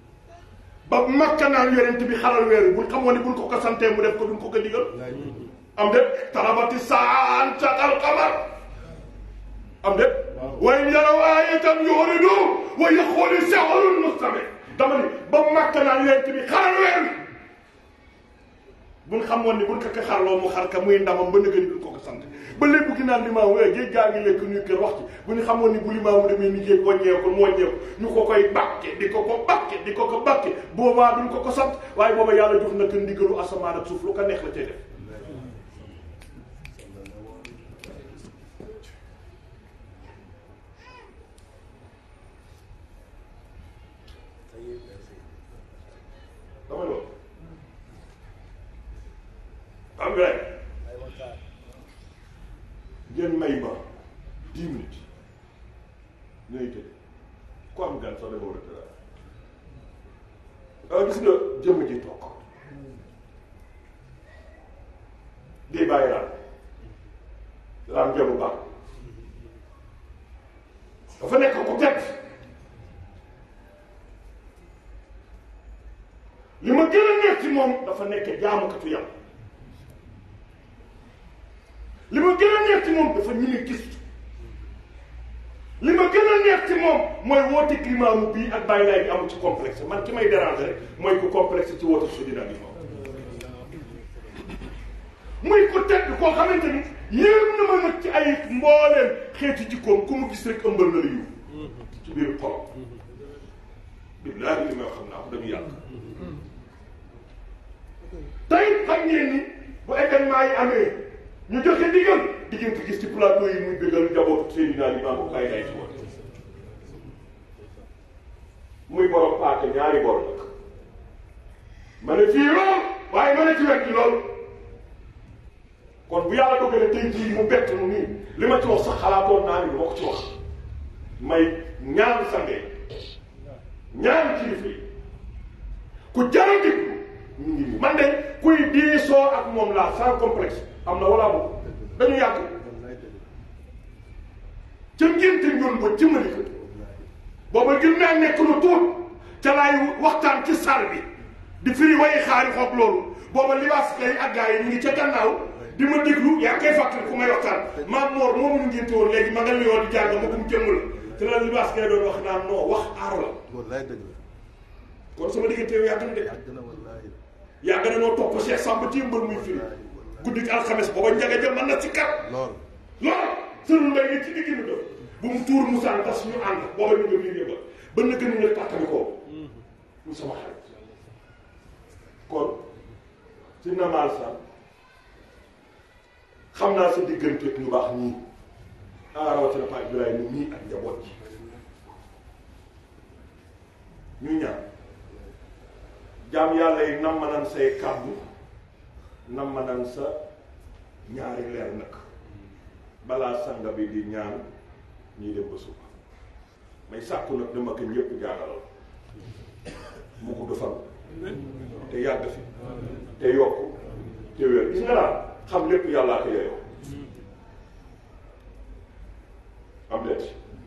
ba makka naan yonent bi xalal weer buñ xamoon ne buñ ko ko santee mu def ko duñ ko ko digal am de tarabati saan caqal qamar am de wa in yaraw aayatan yuridu wa yaqulu sihrun mustamir dama ni ba màkk naan yonent bi xaral weer wi buñ xamoon ni buñ ko ko xarloo mu xar ka muy ndamam ba nëgëni duñ ko ko sant ba lépp gi naan limaamu eh géej gaa ngi lekk ñuy kër wax ci bu ñu xamoon ni bu limaamu demee ni géej wàññeeku mu wàññeeku ñu ko koy bàkke di ko ko bàkke di ko ko bàkke boobaa duñ ko ko sant waaye booba yàlla jox na ko ndigalu asamaan ak suuf lu ko neex la cay def dama loolu am nga rek ngeen may ma dix minutes ñooy tëdd ku am gan sax da nga war a tëdd gis nga jëmm ji toog di bàyyi laal laam jëmu baax dafa nekk ku teg li ma gën a neex ci moom dafa nekk jaamukatu yàlla li ma gën a neex ci moom dafa ñime gis li ma gën a neex ci moom mooy woote climat mu bii ak bàyyi laay bi amul ci complexe man ki may déranger rek mooy ku complexe ci woote Seydina Limaamu muy ku tedd koo xamante ni yéem na ma nag ci ay mbooleem xeeti jikkoom ku mu gis rek ëmbal na la yiw ci biir xolam billaahi li may wax xam naa ko dañu yàgg tey xam ngeen ni bu événement yi amee ñu joxe ndigal di ngeen ko gis ci plateau yi muy bégal njabootu Seydina Limaamu bàyyi lay ci woon muy borom paake ñaari bor nag ma ne fii lool waaye ma ne ci wet gi lool kon bu yàlla dogalee tey jii mu bett nu nii li ma ci wax sax xalaatoon naa ni ma ko ci wax may ñaan sange ñaan kilifa yi ku jar a déglu ñu ngi nii man de kuy diisoo ak moom laa sans complexe am na wala boobu dañu yàgg ca ngénte ñun ba jëmali ko booba gën naa nekk lu tuut ca laay waxtaan ci salle bi di firi way xaari xoog loolu booba libaas kay ak gars yi ñu ngi ca gannaaw di ma déglu yaa koy fàttali ku may waxtaan maam Mor moomu ñu ngénte woon léegi ma nga liyoon di jàng ma gum jëmm la te la libaas kay doon wax naan non wax aaro la wallaay dëgg la kon sama diggante yow yàgg na de yàgg na wallaay yàgg na noo topp Cheikh Samba ci mbër muy firi guddi gi alxames booba njaga jëm mën na ci kat lool lool sëñ mbay mi ci digg mi doon bu mu tuur Moussa tas ñu ànd booba ñu ngi biir yëngal ba na gën nga tàkkali ko mu sama xarit kon ci namaal sa xam naa sa diggante ak ñu baax ñii ah rawatina Paa Ibrahima ñii ak njaboot ji ñu ñaan jaam yàlla yi nam ma nan say kàddu nam ma nan sa ñaari leer nag balaa sanga bi di ñaan ñii dem ba suba may sàkku nag dama ko ñëpp jaagalal mu gudd fan te yàgg fi te yokk te wér gis nga daal xam lépp yàllaa ko yeyoo am det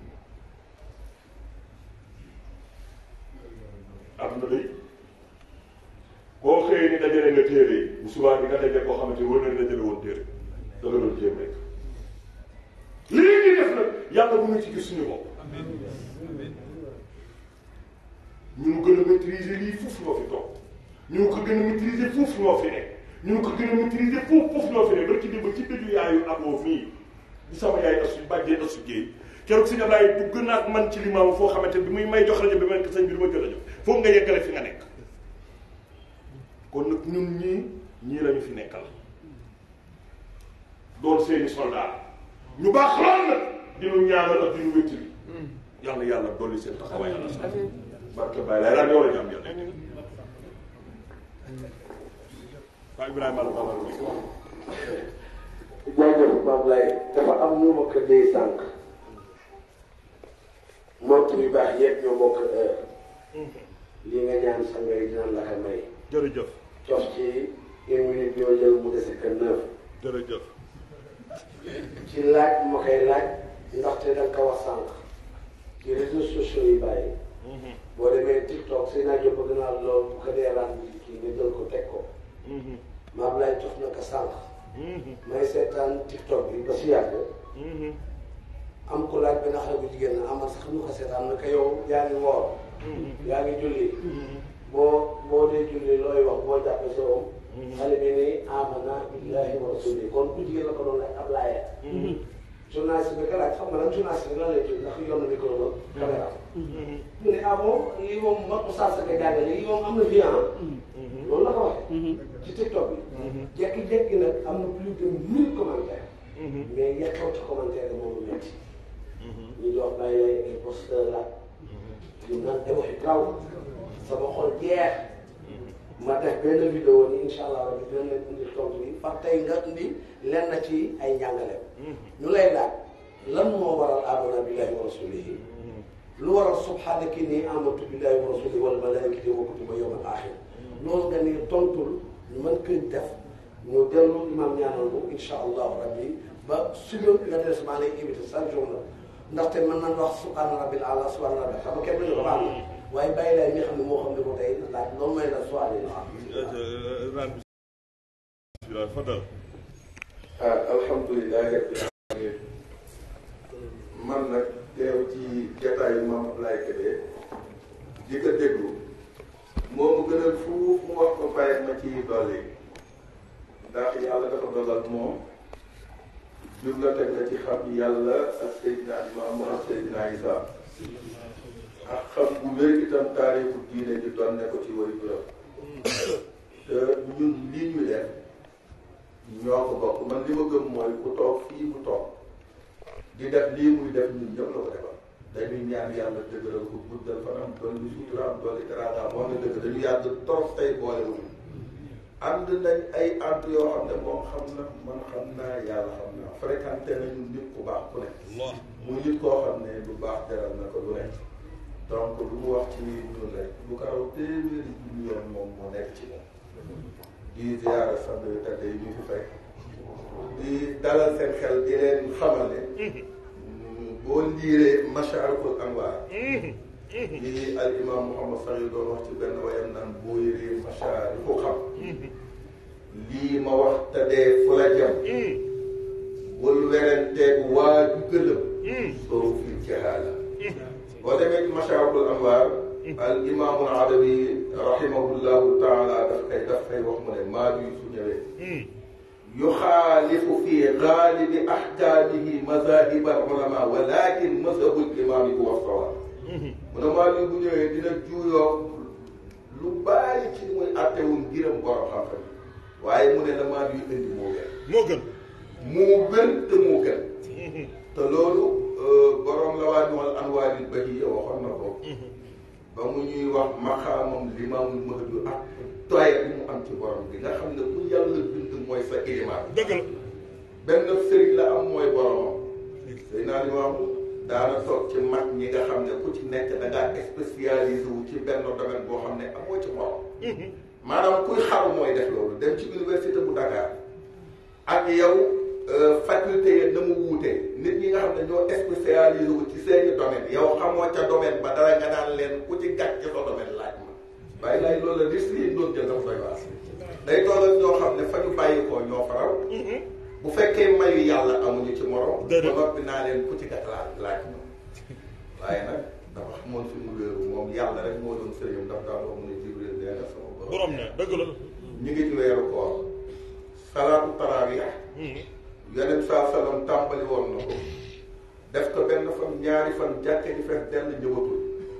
am na day koo xëyee ni dajale nga téere yi bu subaa bi nga dajale koo xamante wër na ni dajale woon téere da nga doon jéem rek lii ñuy def nag yàlla bu ñu ci gis suñu bopp ñu ngi gën a maîtriser lii foofu ñoo fi toog ñu ngi ko gën a maîtriser foofu ñoo fi nekk ñu ngi ko gën a maîtriser foofu foofu ñoo fi nekk ba ci démb ci dëju yaayu aboo mii di sama yaay asu bàjjee asu géey keroog si Ablaye bu gën a man ci limaamu foo xamante bi muy may jox rajo bi man ko sëñ bi du ma jël rajo foog nga yeggale fi nga nekk kon nag ñun ñii ñii lañu fi nekkal doon seeni soldat ñu baax lool nag dinu ñaanal ak dinu wéttali yàlla yàlla dolli seen taxawaay yàlla sax barke Baye lay daan yow la ñu am yàlla waaw Ibrahima la bala lu jaajëf Mame Laye dafa am ñu ma ko dee sànq mbokk yu baax yëpp ñoo bokk heure li nga ñaan sa ngay dinañ la ko may jërëjëf cof ci une minute yoo jël mu dese que neuf jërëjëf ci laaj ma koy laaj ndaxte da nga ko wax sànq ci réseaux sociaux yi bàyyi boo demee TikTok si naa bëgg naa lool bu ko dee ran kii nga jël ko teg ko Mame Laye jox na ko sànq may seetaan tiktok bi ba si yàgg am ku laaj benn xale bu jigéen na amal sax ñu ko seetaan na ko yow yaa ngi woor yaa ngi julli boo boo dee julli looy wax boo jàppee sa om xale bi ni amana billahi wa rasuli kon ku jigéen la ko doon laaj ab laaya journaliste bi ka laaj xam nga nag journaliste bi lan lay tudd ndax yor na micro ba caméra mu ne ah bon lii moom ma oustaz sa ka jàngale lii moom am na vie ah loolu la ko waxee ci tiktok bi jekki-jekki nag am na plus de mille commentaires mais yekkaw ci commentaire yi moom metti ñu di wax bàyyi lay ay posteur la ñu naan ay waxi graw sama xol jeex ma def benn vidéo ni incha allah rabbi dina leen indi tontu bi fa tey nga indi len na ci ay njàngaleem ñu lay laaj lan moo waral amana billahi wa rasulihi lu waral subhanaka inni amantu billahi wa rasulihi wal malaikati wa kutuba yawm al axir loolu nga ni tontul ñu mën koy def ñu dellu imam ñaanal ko incha allahu rabbi ba suñu nga des maa lay invité chaque jour la ndaxte mën nañ wax subhana rabbil ala subhana rabbil xam nga kenn duñu ko baax na waaye bàyyi lay mi xam ne moo xam ne ko tey laaj loolu mooy la soirée la bismillah fadal ah alhamdulilah rabbil alamin man nag teew ci jataayu maam Ablaye Kébé di ko déglu moo mu gënal fuuf mu wax ko bàyyi ma ci dolli ndax yàlla dafa dogal moom bibliothèque la ci xam yàlla ak Seydina Limaamu ak Seydina Isa ak xam bu wér itam taarixu diine di doon ne ko ci way juróom te ñun lii ñu def ñoo ko bokk man li ma gëm mooy ku toog fii mu toog di def lii muy def ñun ñëpp la ko defal dañuy ñaan yàlla dëgëral ko guddal fanam dolli suturaam dolli teraangaam wax nga dëgg dañu yàgg trop tey boole wu ànd nañ ay ànd yoo xam ne moom xam na man xam naa yàlla xam naa fréquenté nañu nit ku baax ku ne mu nit koo xam ne lu baax jaral na ko lu ne donc lu mu wax ci ñun rek lu ko raw téeméeri junni yoon moom moo nekk ci moom di ziara sant yu tedd yi ñu fi fekk di dalal seen xel di leen xamal ne boo liiree masharikul anwaar di al imam Mouhamad Sari doon wax ci benn wayam naan boo yëree masharikul xam lii ma wax te dee fu la jëm bul werenteeg waa ju gëlëm soo fi jahaala boo demee ci masharikul anwaar al imaamul adawi rahimahullahu taala daf koy daf koy wax mu ne maa bi su ñëwee yuxaalifu fi gaalibi ahkaamihi mazahib al ulama walakin mazhabul imaam huwa sawaab mu ne maa bi bu ñëwee dina juuyoo lu bari ci li muy àttewul ngiram borom xam-xam waaye mu ne la maa bi indi moo gën moo gën moo gën te moo gën te loolu borom la waa ñuwal anwaaril bahiyya waxoon na ko ba mu ñuy wax maqaamam limaamul mahdi ak toye bi mu am ci borom bi nga xam ne ku yàlla bind mooy sa ilimaan dëgg la benn sëriñ la am mooy boromam sëy naa limaam daana toog ci mag ñi nga xam ne ku ci nekk da ngaa spécialisé wu ci benn domaine boo xam ne amoo ci morom maanaam kuy xaru mooy def loolu dem ci université bu Dakar ak yow faculté yi na mu wuutee nit ñi nga xam ne ñoo spécialisé wu ci seeni domaine yow xamoo ca domaine ba dara nga naan leen ku ci gàtt ci sa domaine laaj ma bàyyi laay loolu la risque yi doon jël dafa doy waar day toll ak ñoo xam ne fa ñu bàyyi koo ñoo faral bu fekkee mayu yàlla amuñu ci morom ba noppi naa leen ku ci gàtt laaj laaj ma waaye nag dafa xamoon fi mu wéeru moom yàlla rek moo doon sëriñam dafa daan wax mu ne Jibril nee na sama borom ne dëgg la ñu ngi ci weeru koor salaatu tarawih yeneen saa salaam tàmbali woon na ko def ko benn fan ñaari fan jàkke di fees dell ñëwatul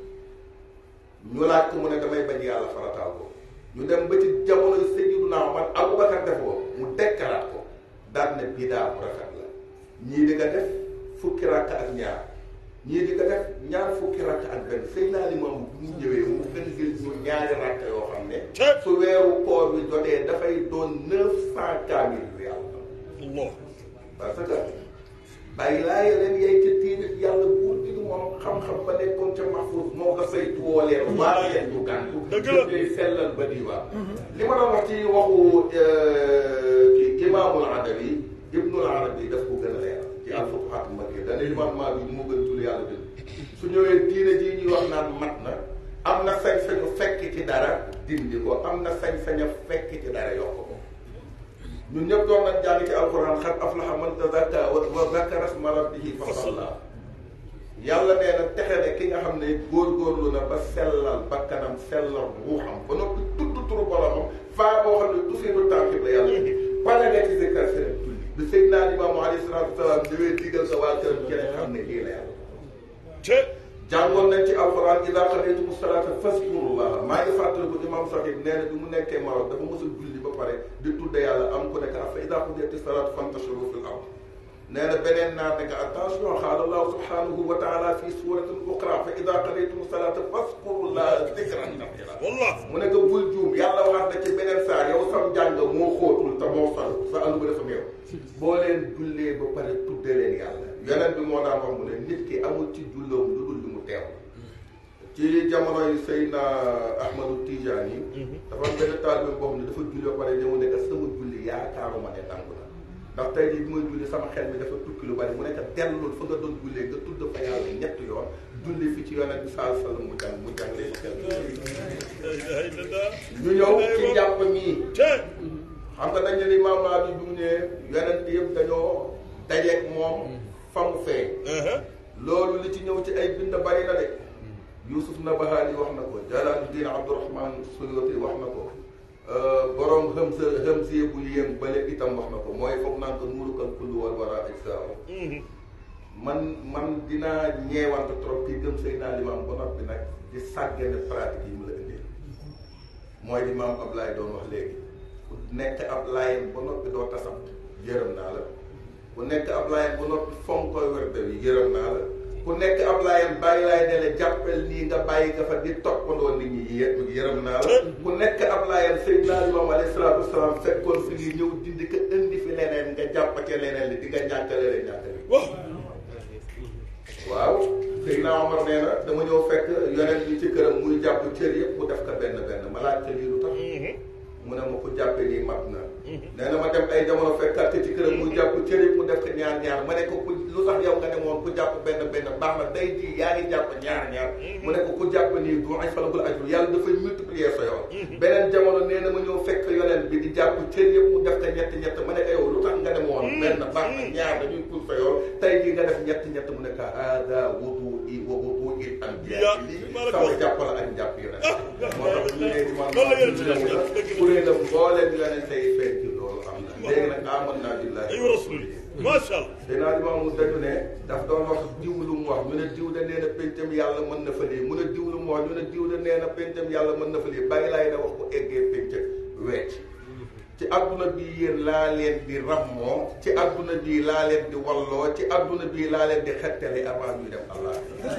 ñu laaj ko mu ne damay bañ yàlla farataal ko ñu dem ba ci jamono Sayyiduna Umar Abubakar def ko mu dekkalaat ko daan ne bidaa bu rafet la ñii di nga def fukki rakk ak ñaar ñii di nga def ñaar fukki rakk ak benn Seydina Limaamu bu mu ñëwee mu gën gën ñu ñaari rakk yoo xam ne su weeru koor bi jotee dafay doon neuf cent kaamil yu yàlla Allah parce que bàyyi laa leen yay ca tiini yàlla buur bi moom xam-xam ba nekkoon ca mahfuz moo ko saytu woo leen waa leen ñu gàntu Dëgg la. day sellal ba diiwaa li ma doon wax ci waxu ci imaamul adawi ibnul arabi daf ko gën a leer ci alfuqahaat makki dana imaam maa bi moo gën tul yàlla bind su ñëwee diine ji ñuy wax naan mat na am na sañ-sañu fekk ci dara dindi ko am na sañ-saña fekk ci dara yokk ko ñun ñëpp doon nañ jàng ci alquran xat aflaha man tazakka wa zakara isma rabbihi fa salla yàlla nee na texe ne ki nga xam ne góorgóorlu na ba sellal bakkanam sellal ruuxam ba noppi tudd turu boromam faa boo xam ne tusiiru tànkib la yàlla pare nga ci zikkar seen julli bi Seydina Limaamu alayhi salaatu wa salaam ñëwee digal sa waa këram ci rek xam ne lii la yàlla te jàngoon nañ ci alxuraan idaa qadaytumu salaata fazkurullaha maa ngi fàttaliku imam Saxiib nee na bi mu nekkee Maroc dafa mos a julli ba pare di tudde yàlla am ku nekk fa idaa qudiyati salaatu fantashiru fil ard nee na beneen naar ne que attention qaala allahu subhanahu wa taala fi suratin uxra fa idaa qadaytumu salaata fazkurullaha zikran kathiira wallah mu ne ko bul juum yàlla waxaat na ci beneen saar yow sam jàng moo xóotul te moo fal sa àll ba dafa néew boo leen jullee ba pare tudde leen yàlla yeneen bi moo daan wax mu ne nit ki amul ci julloom lu dul li mu teew ci jamonoy Seydina Ahmadu Tijaan yi dafa am benn taalibe boo xam ne dafa julli ba pare ñëw ne que sama julli yaakaaruma ne nangu na ndax tey jii bi may julli sama xel mi dafa tukki lu bari mu nekk dellul fa nga doon jullee nga tudd fa yàlla ñetti yoon julli fi ci yonent bi saa sallam mu jàng mu jàng leen la ilaha illallah ñu ñëw ci njàpp mii te xam nga dañ ne ni maam laa bi bi mu ñëwee yonent yëpp dañoo dajeeg moom fa mu feeñ loolu li ci ñëw ci ay bind bari na de Yusuf Nabahaani wax na ko Jalaaluddin Abdurahman Suyuti wax na ko borom Hamza Hamziya bu yéem bale itam wax na ko mooy foog naan ko nuurukal kullu wal wara ajsaaw man man dinaa ñeewante trop kii gëm Seydina Limaam ba noppi nag di sàggane pratique yi mu la indee mooy li maam Ablaye doon wax léegi ku nekk ab laayeen ba noppi doo tasam yërëm naa la ku nekk ab laayeen ba noppi fonk koy werde yi yërëm naa la ku nekk ab laayeen bàyyi laay ne la jàppel nii nga bàyyi nga fa di toppandoo nit ñi yë yërëm naa la ku nekk ab laayeen Seydina Limaam alayhi salaatu wasalaam fekkoon fi ngi ñëw dindi ko indi fi leneen nga jàpp ca leneen li di nga ñàkkale leen ñàkkale wax waaw Seydina Omar nee na dama ñëw fekk yonent bi ci këram muy jàpp cër yëpp mu def ko benn benn ma laaj cër yi lu tax mu ne ma ko jàppee nii mat na nee na ma dem ay jamono fekkaat ci këram muy jàpp cër yëpp mu def ko ñaar ñaar ma ne ko ku lu tax yow nga ne moom ku jàpp benn benn baax na day ji yaa ngi jàpp ñaar ñaar mu ne ko ku jàpp nii du ay falagul ajru yàlla dafay multiplier sa yoon beneen jamono nee na ma ñëw fekk yonent bi di jàpp cër yëpp mu def ko ñett ñett ma ne ko yow lu tax nga ne moom benn baax na ñaar dañuy pour sa yoon tey jii nga def ñett ñett mu ne ko hada wudu i wa wudu i anbiya lii sama jàpp la ak jàpp yonent moo tax ñu ne di man kuréelam mbooleem yonent tey feeñ ci loolu am na léegi nag aman naa billahi ay rasuli macha allah dinaa di maamu dañu ne daf doon wax diw lu mu wax ñu ne diw de nee na péncam yàlla mën na fa lii mu ne diw lu mu wax ñu ne diw de nee na péncam yàlla mën na fa lii bàyyi laay na wax ko eggee pénc wecc ci adduna bii yéen laa leen di rammoo ci adduna bii laa leen di walloo ci adduna bii laa leen di xettale avant ñuy dem allah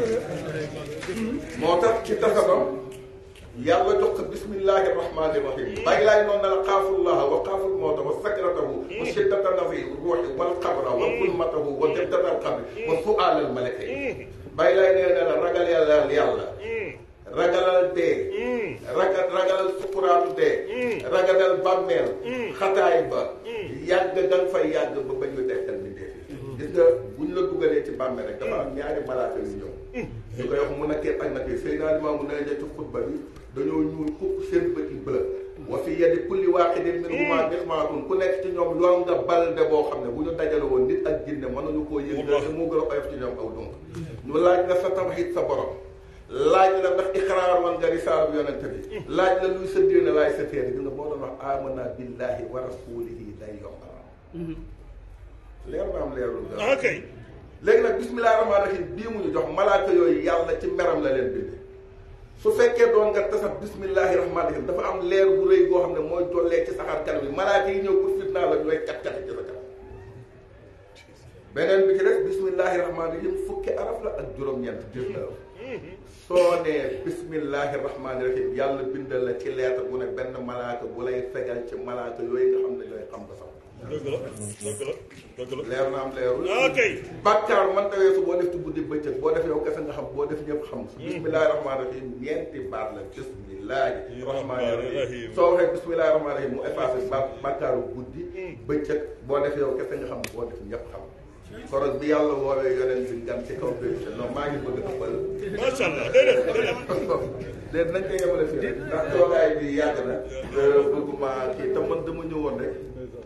moo tax ci tasabam yàlla jox ko bismillahi rahmani rahim bàyyi laay noonu na la xaafullaha wa xaaful mawta wa sakratahu wa shiddata nafi ruuxi wal qabra wa kulmatahu wa debdata al qabri wa su'al al malaka yi bàyyi laay nee na la ragal yàlla yàlla ragalal dee ragal ragalal sukuraatu dee ragalal bàmmeel xataay ba yàgg nga fay yàgg ba bañ ñu dekkal ni dee gis nga buñ la dugalee ci bàmmeel rek dafa am ñaari malaaka yu ñëw ñu koy wax mu nakkee ak nakkee Seydina Limaamu ne ci xutba bi dañoo ñuul kukk seen bët yi bleu wa fi yadi kulli waaqidin minhumaa mixmaatun ku nekk ci ñoom lool nga balde boo xam ne bu ñu dajale woon nit ak jinne mënuñu koo yëngal te moo gën a oyof ci ñoom aw donc ñu laaj la sa tawhiid sa borom laaj la ndax ixraar man nga risaalu yonente bi laaj la luy sa diine laay sa téere gis nga boo doon wax amana billahi wa rasulihi day yombal leer na am leerul ah kay léegi nag bismillahi rahmaani rahim bii mu ñu jox malaaka yooyu yàlla ci meram la leen binde su fekkee doon nga tasab bismillahi rahmaani rahim dafa am leer bu rëy goo xam ne mooy jollee ci saxaar kanam yi malaaka yi ñëw pour fitnaa la ñooy kat kat ci sa kanam beneen bi ci def bismillahi rahmaani rahim fukki araf la ak juróom-ñeent dix-neuf soo nee bismillahi rahmaani rahim yàlla bindal la ci lettre bu ne benn malaaka bu lay fegal ci malaaka yooyu nga xam ne ñooy xam ba sax dëgg la dëgg la dëgg la leer na am leerul ok bàkkaar man tawee su boo def ci guddi bëccëg boo def yow kese nga xam boo def ñëpp xam bismillahi rahmaani rahim ñeenti baat la bismillahi rahmaani rahim soo waxee bismillahi rahmaani rahim mu effacé ba bàkkaaru guddi bëccëg boo def yow kese nga xam boo def ñëpp xam korog bi yàlla woowee yonent bi gan ci kaw péché non maa ngi bëgg a ëppal macha allah déedéet déedéet léegi nañ ko yemale fii rek ndax toogaay bi yàgg na bëgguma kii te man dama ñëwoon rek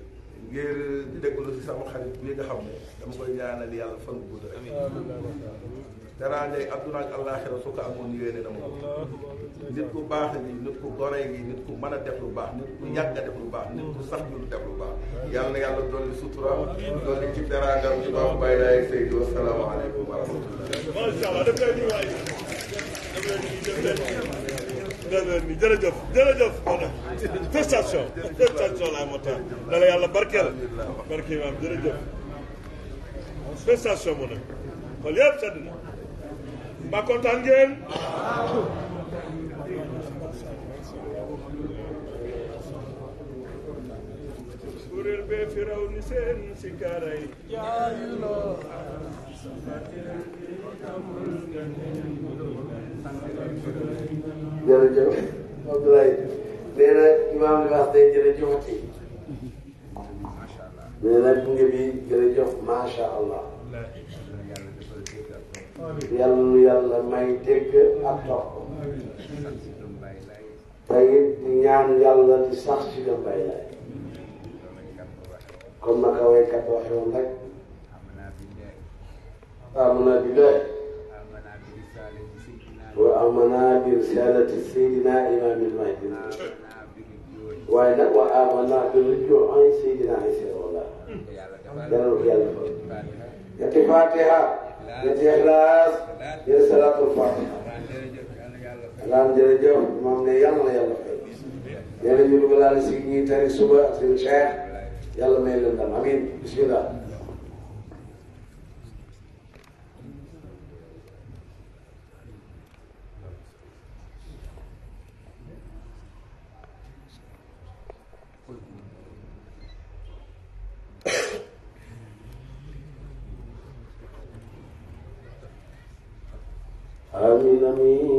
ngir déglu si sama xarit bi nga xam ne dama koy ñaanal yàlla fan bu gudd rek daraangay adduna ak àllaaxira su ko amoon yéene na ma ko nit ku baax gi nit ku gore gi nit ku mën a def lu baax nit ku yàgg a def lu baax nit ku sax ñu def lu baax yàlla na yàlla dolli sutura dolli ci daraangam ci baax Baye Laye Seydou asalaamaaleykum wa rahmatullah macha allah def leen nii waay def leen nii def leen nii def leen nii jërëjëf jërëjëf prestation prestation laay moo tax na la yàlla barkeel barke maam jërëjëf prestation mu ne xool yëpp sedd na mbaa kontaan ngeen kuréel bee fi raw ni seen si kaaray jërëjëf Abdoulaye nee na imaam li wax day jërëjëfati nee na gunge bi jërëjëf macha allah yàlla nu yàlla may dégg ak topp te it di ñaan yàlla di sax ci gëm bay lay comme naka waykat waxe woon rek amana billahi wa amana bi risalati sayidina imamil mahdi waaye nag wa amana bi rujuu an sayidina Isa wala yàlla ko yàlla fa ñetti fatiha ñetti ixlaas ñetti salaatul fatiha alaam jërëjëf moom ne yàlla na yàlla fay nee na ñu dugalaale si ñi tari suba ak seen cheikh yàlla may leen ndam amin bismillah آمين آمين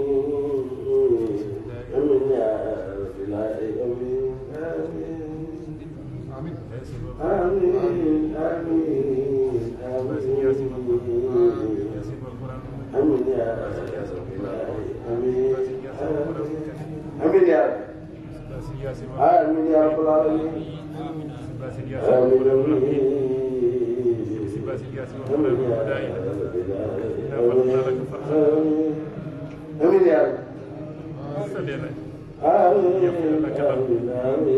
آمين يا رب العالمين آمين آمين آمين آمين آمين آمين يا رب العالمين آمين يا رب آمين يا رب العالمين آمين آمين يا رب آمين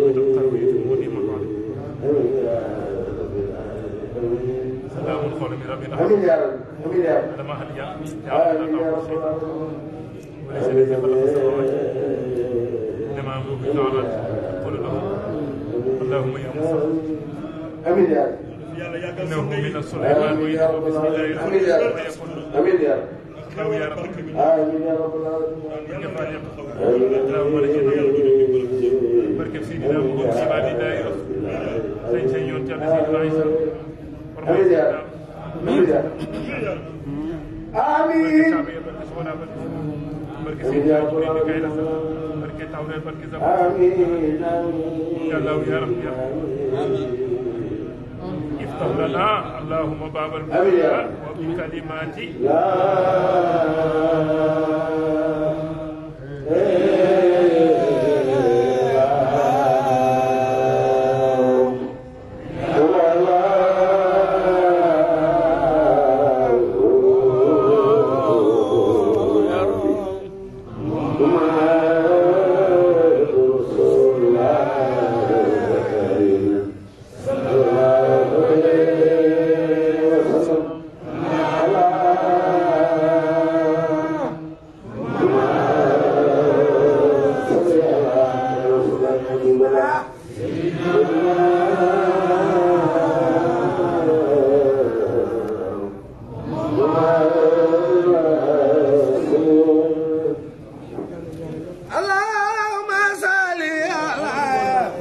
سلام قول من رب العالمين آمين يا رب آمين يا رب لما هل جاء آمين يا رب العالمين وليس الذي خلق السماوات انما امره تعالى قل له اللهم يا موسى آمين يا رب yàlla yàggal انه sunna yi من سليمان آمين يا وانه رب بسم الله العالمين الرحمن آمين يا رب الرحيم آمين يا رب لو يا رب آمين يا رب العالمين اللهم لك بركة سيدنا محمد عباد الله سيد سيد يونتي سيدنا عيسى آمين يا رب آمين يا رب آمين بركة سيدنا محمد كايلا بركة تاوري بركة زمان آمين آمين يا الله يا رب يا رب افتح لنا اللهم باب آمين يا البركة رب. وبكلمات لا اللهم صل على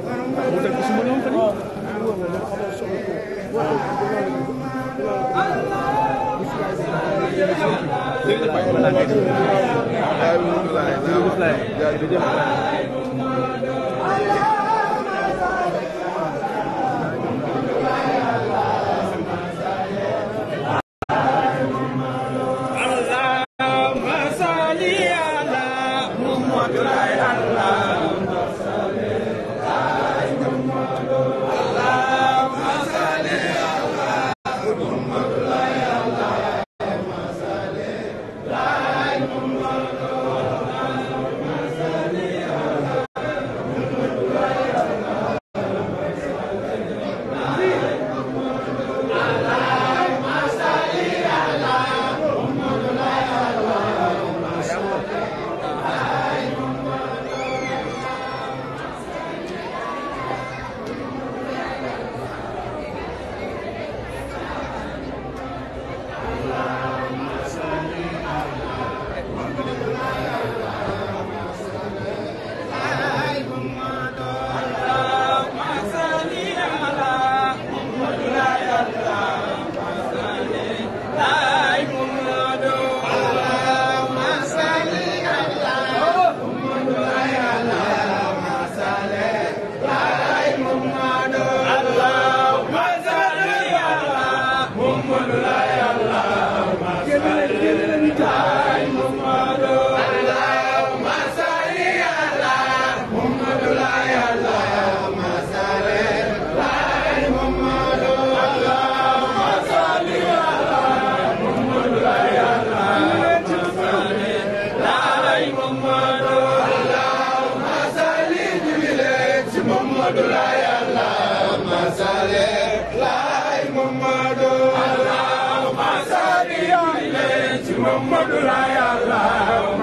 Muhammadu Allahumma salli alayhi Muhammadu la ya Allah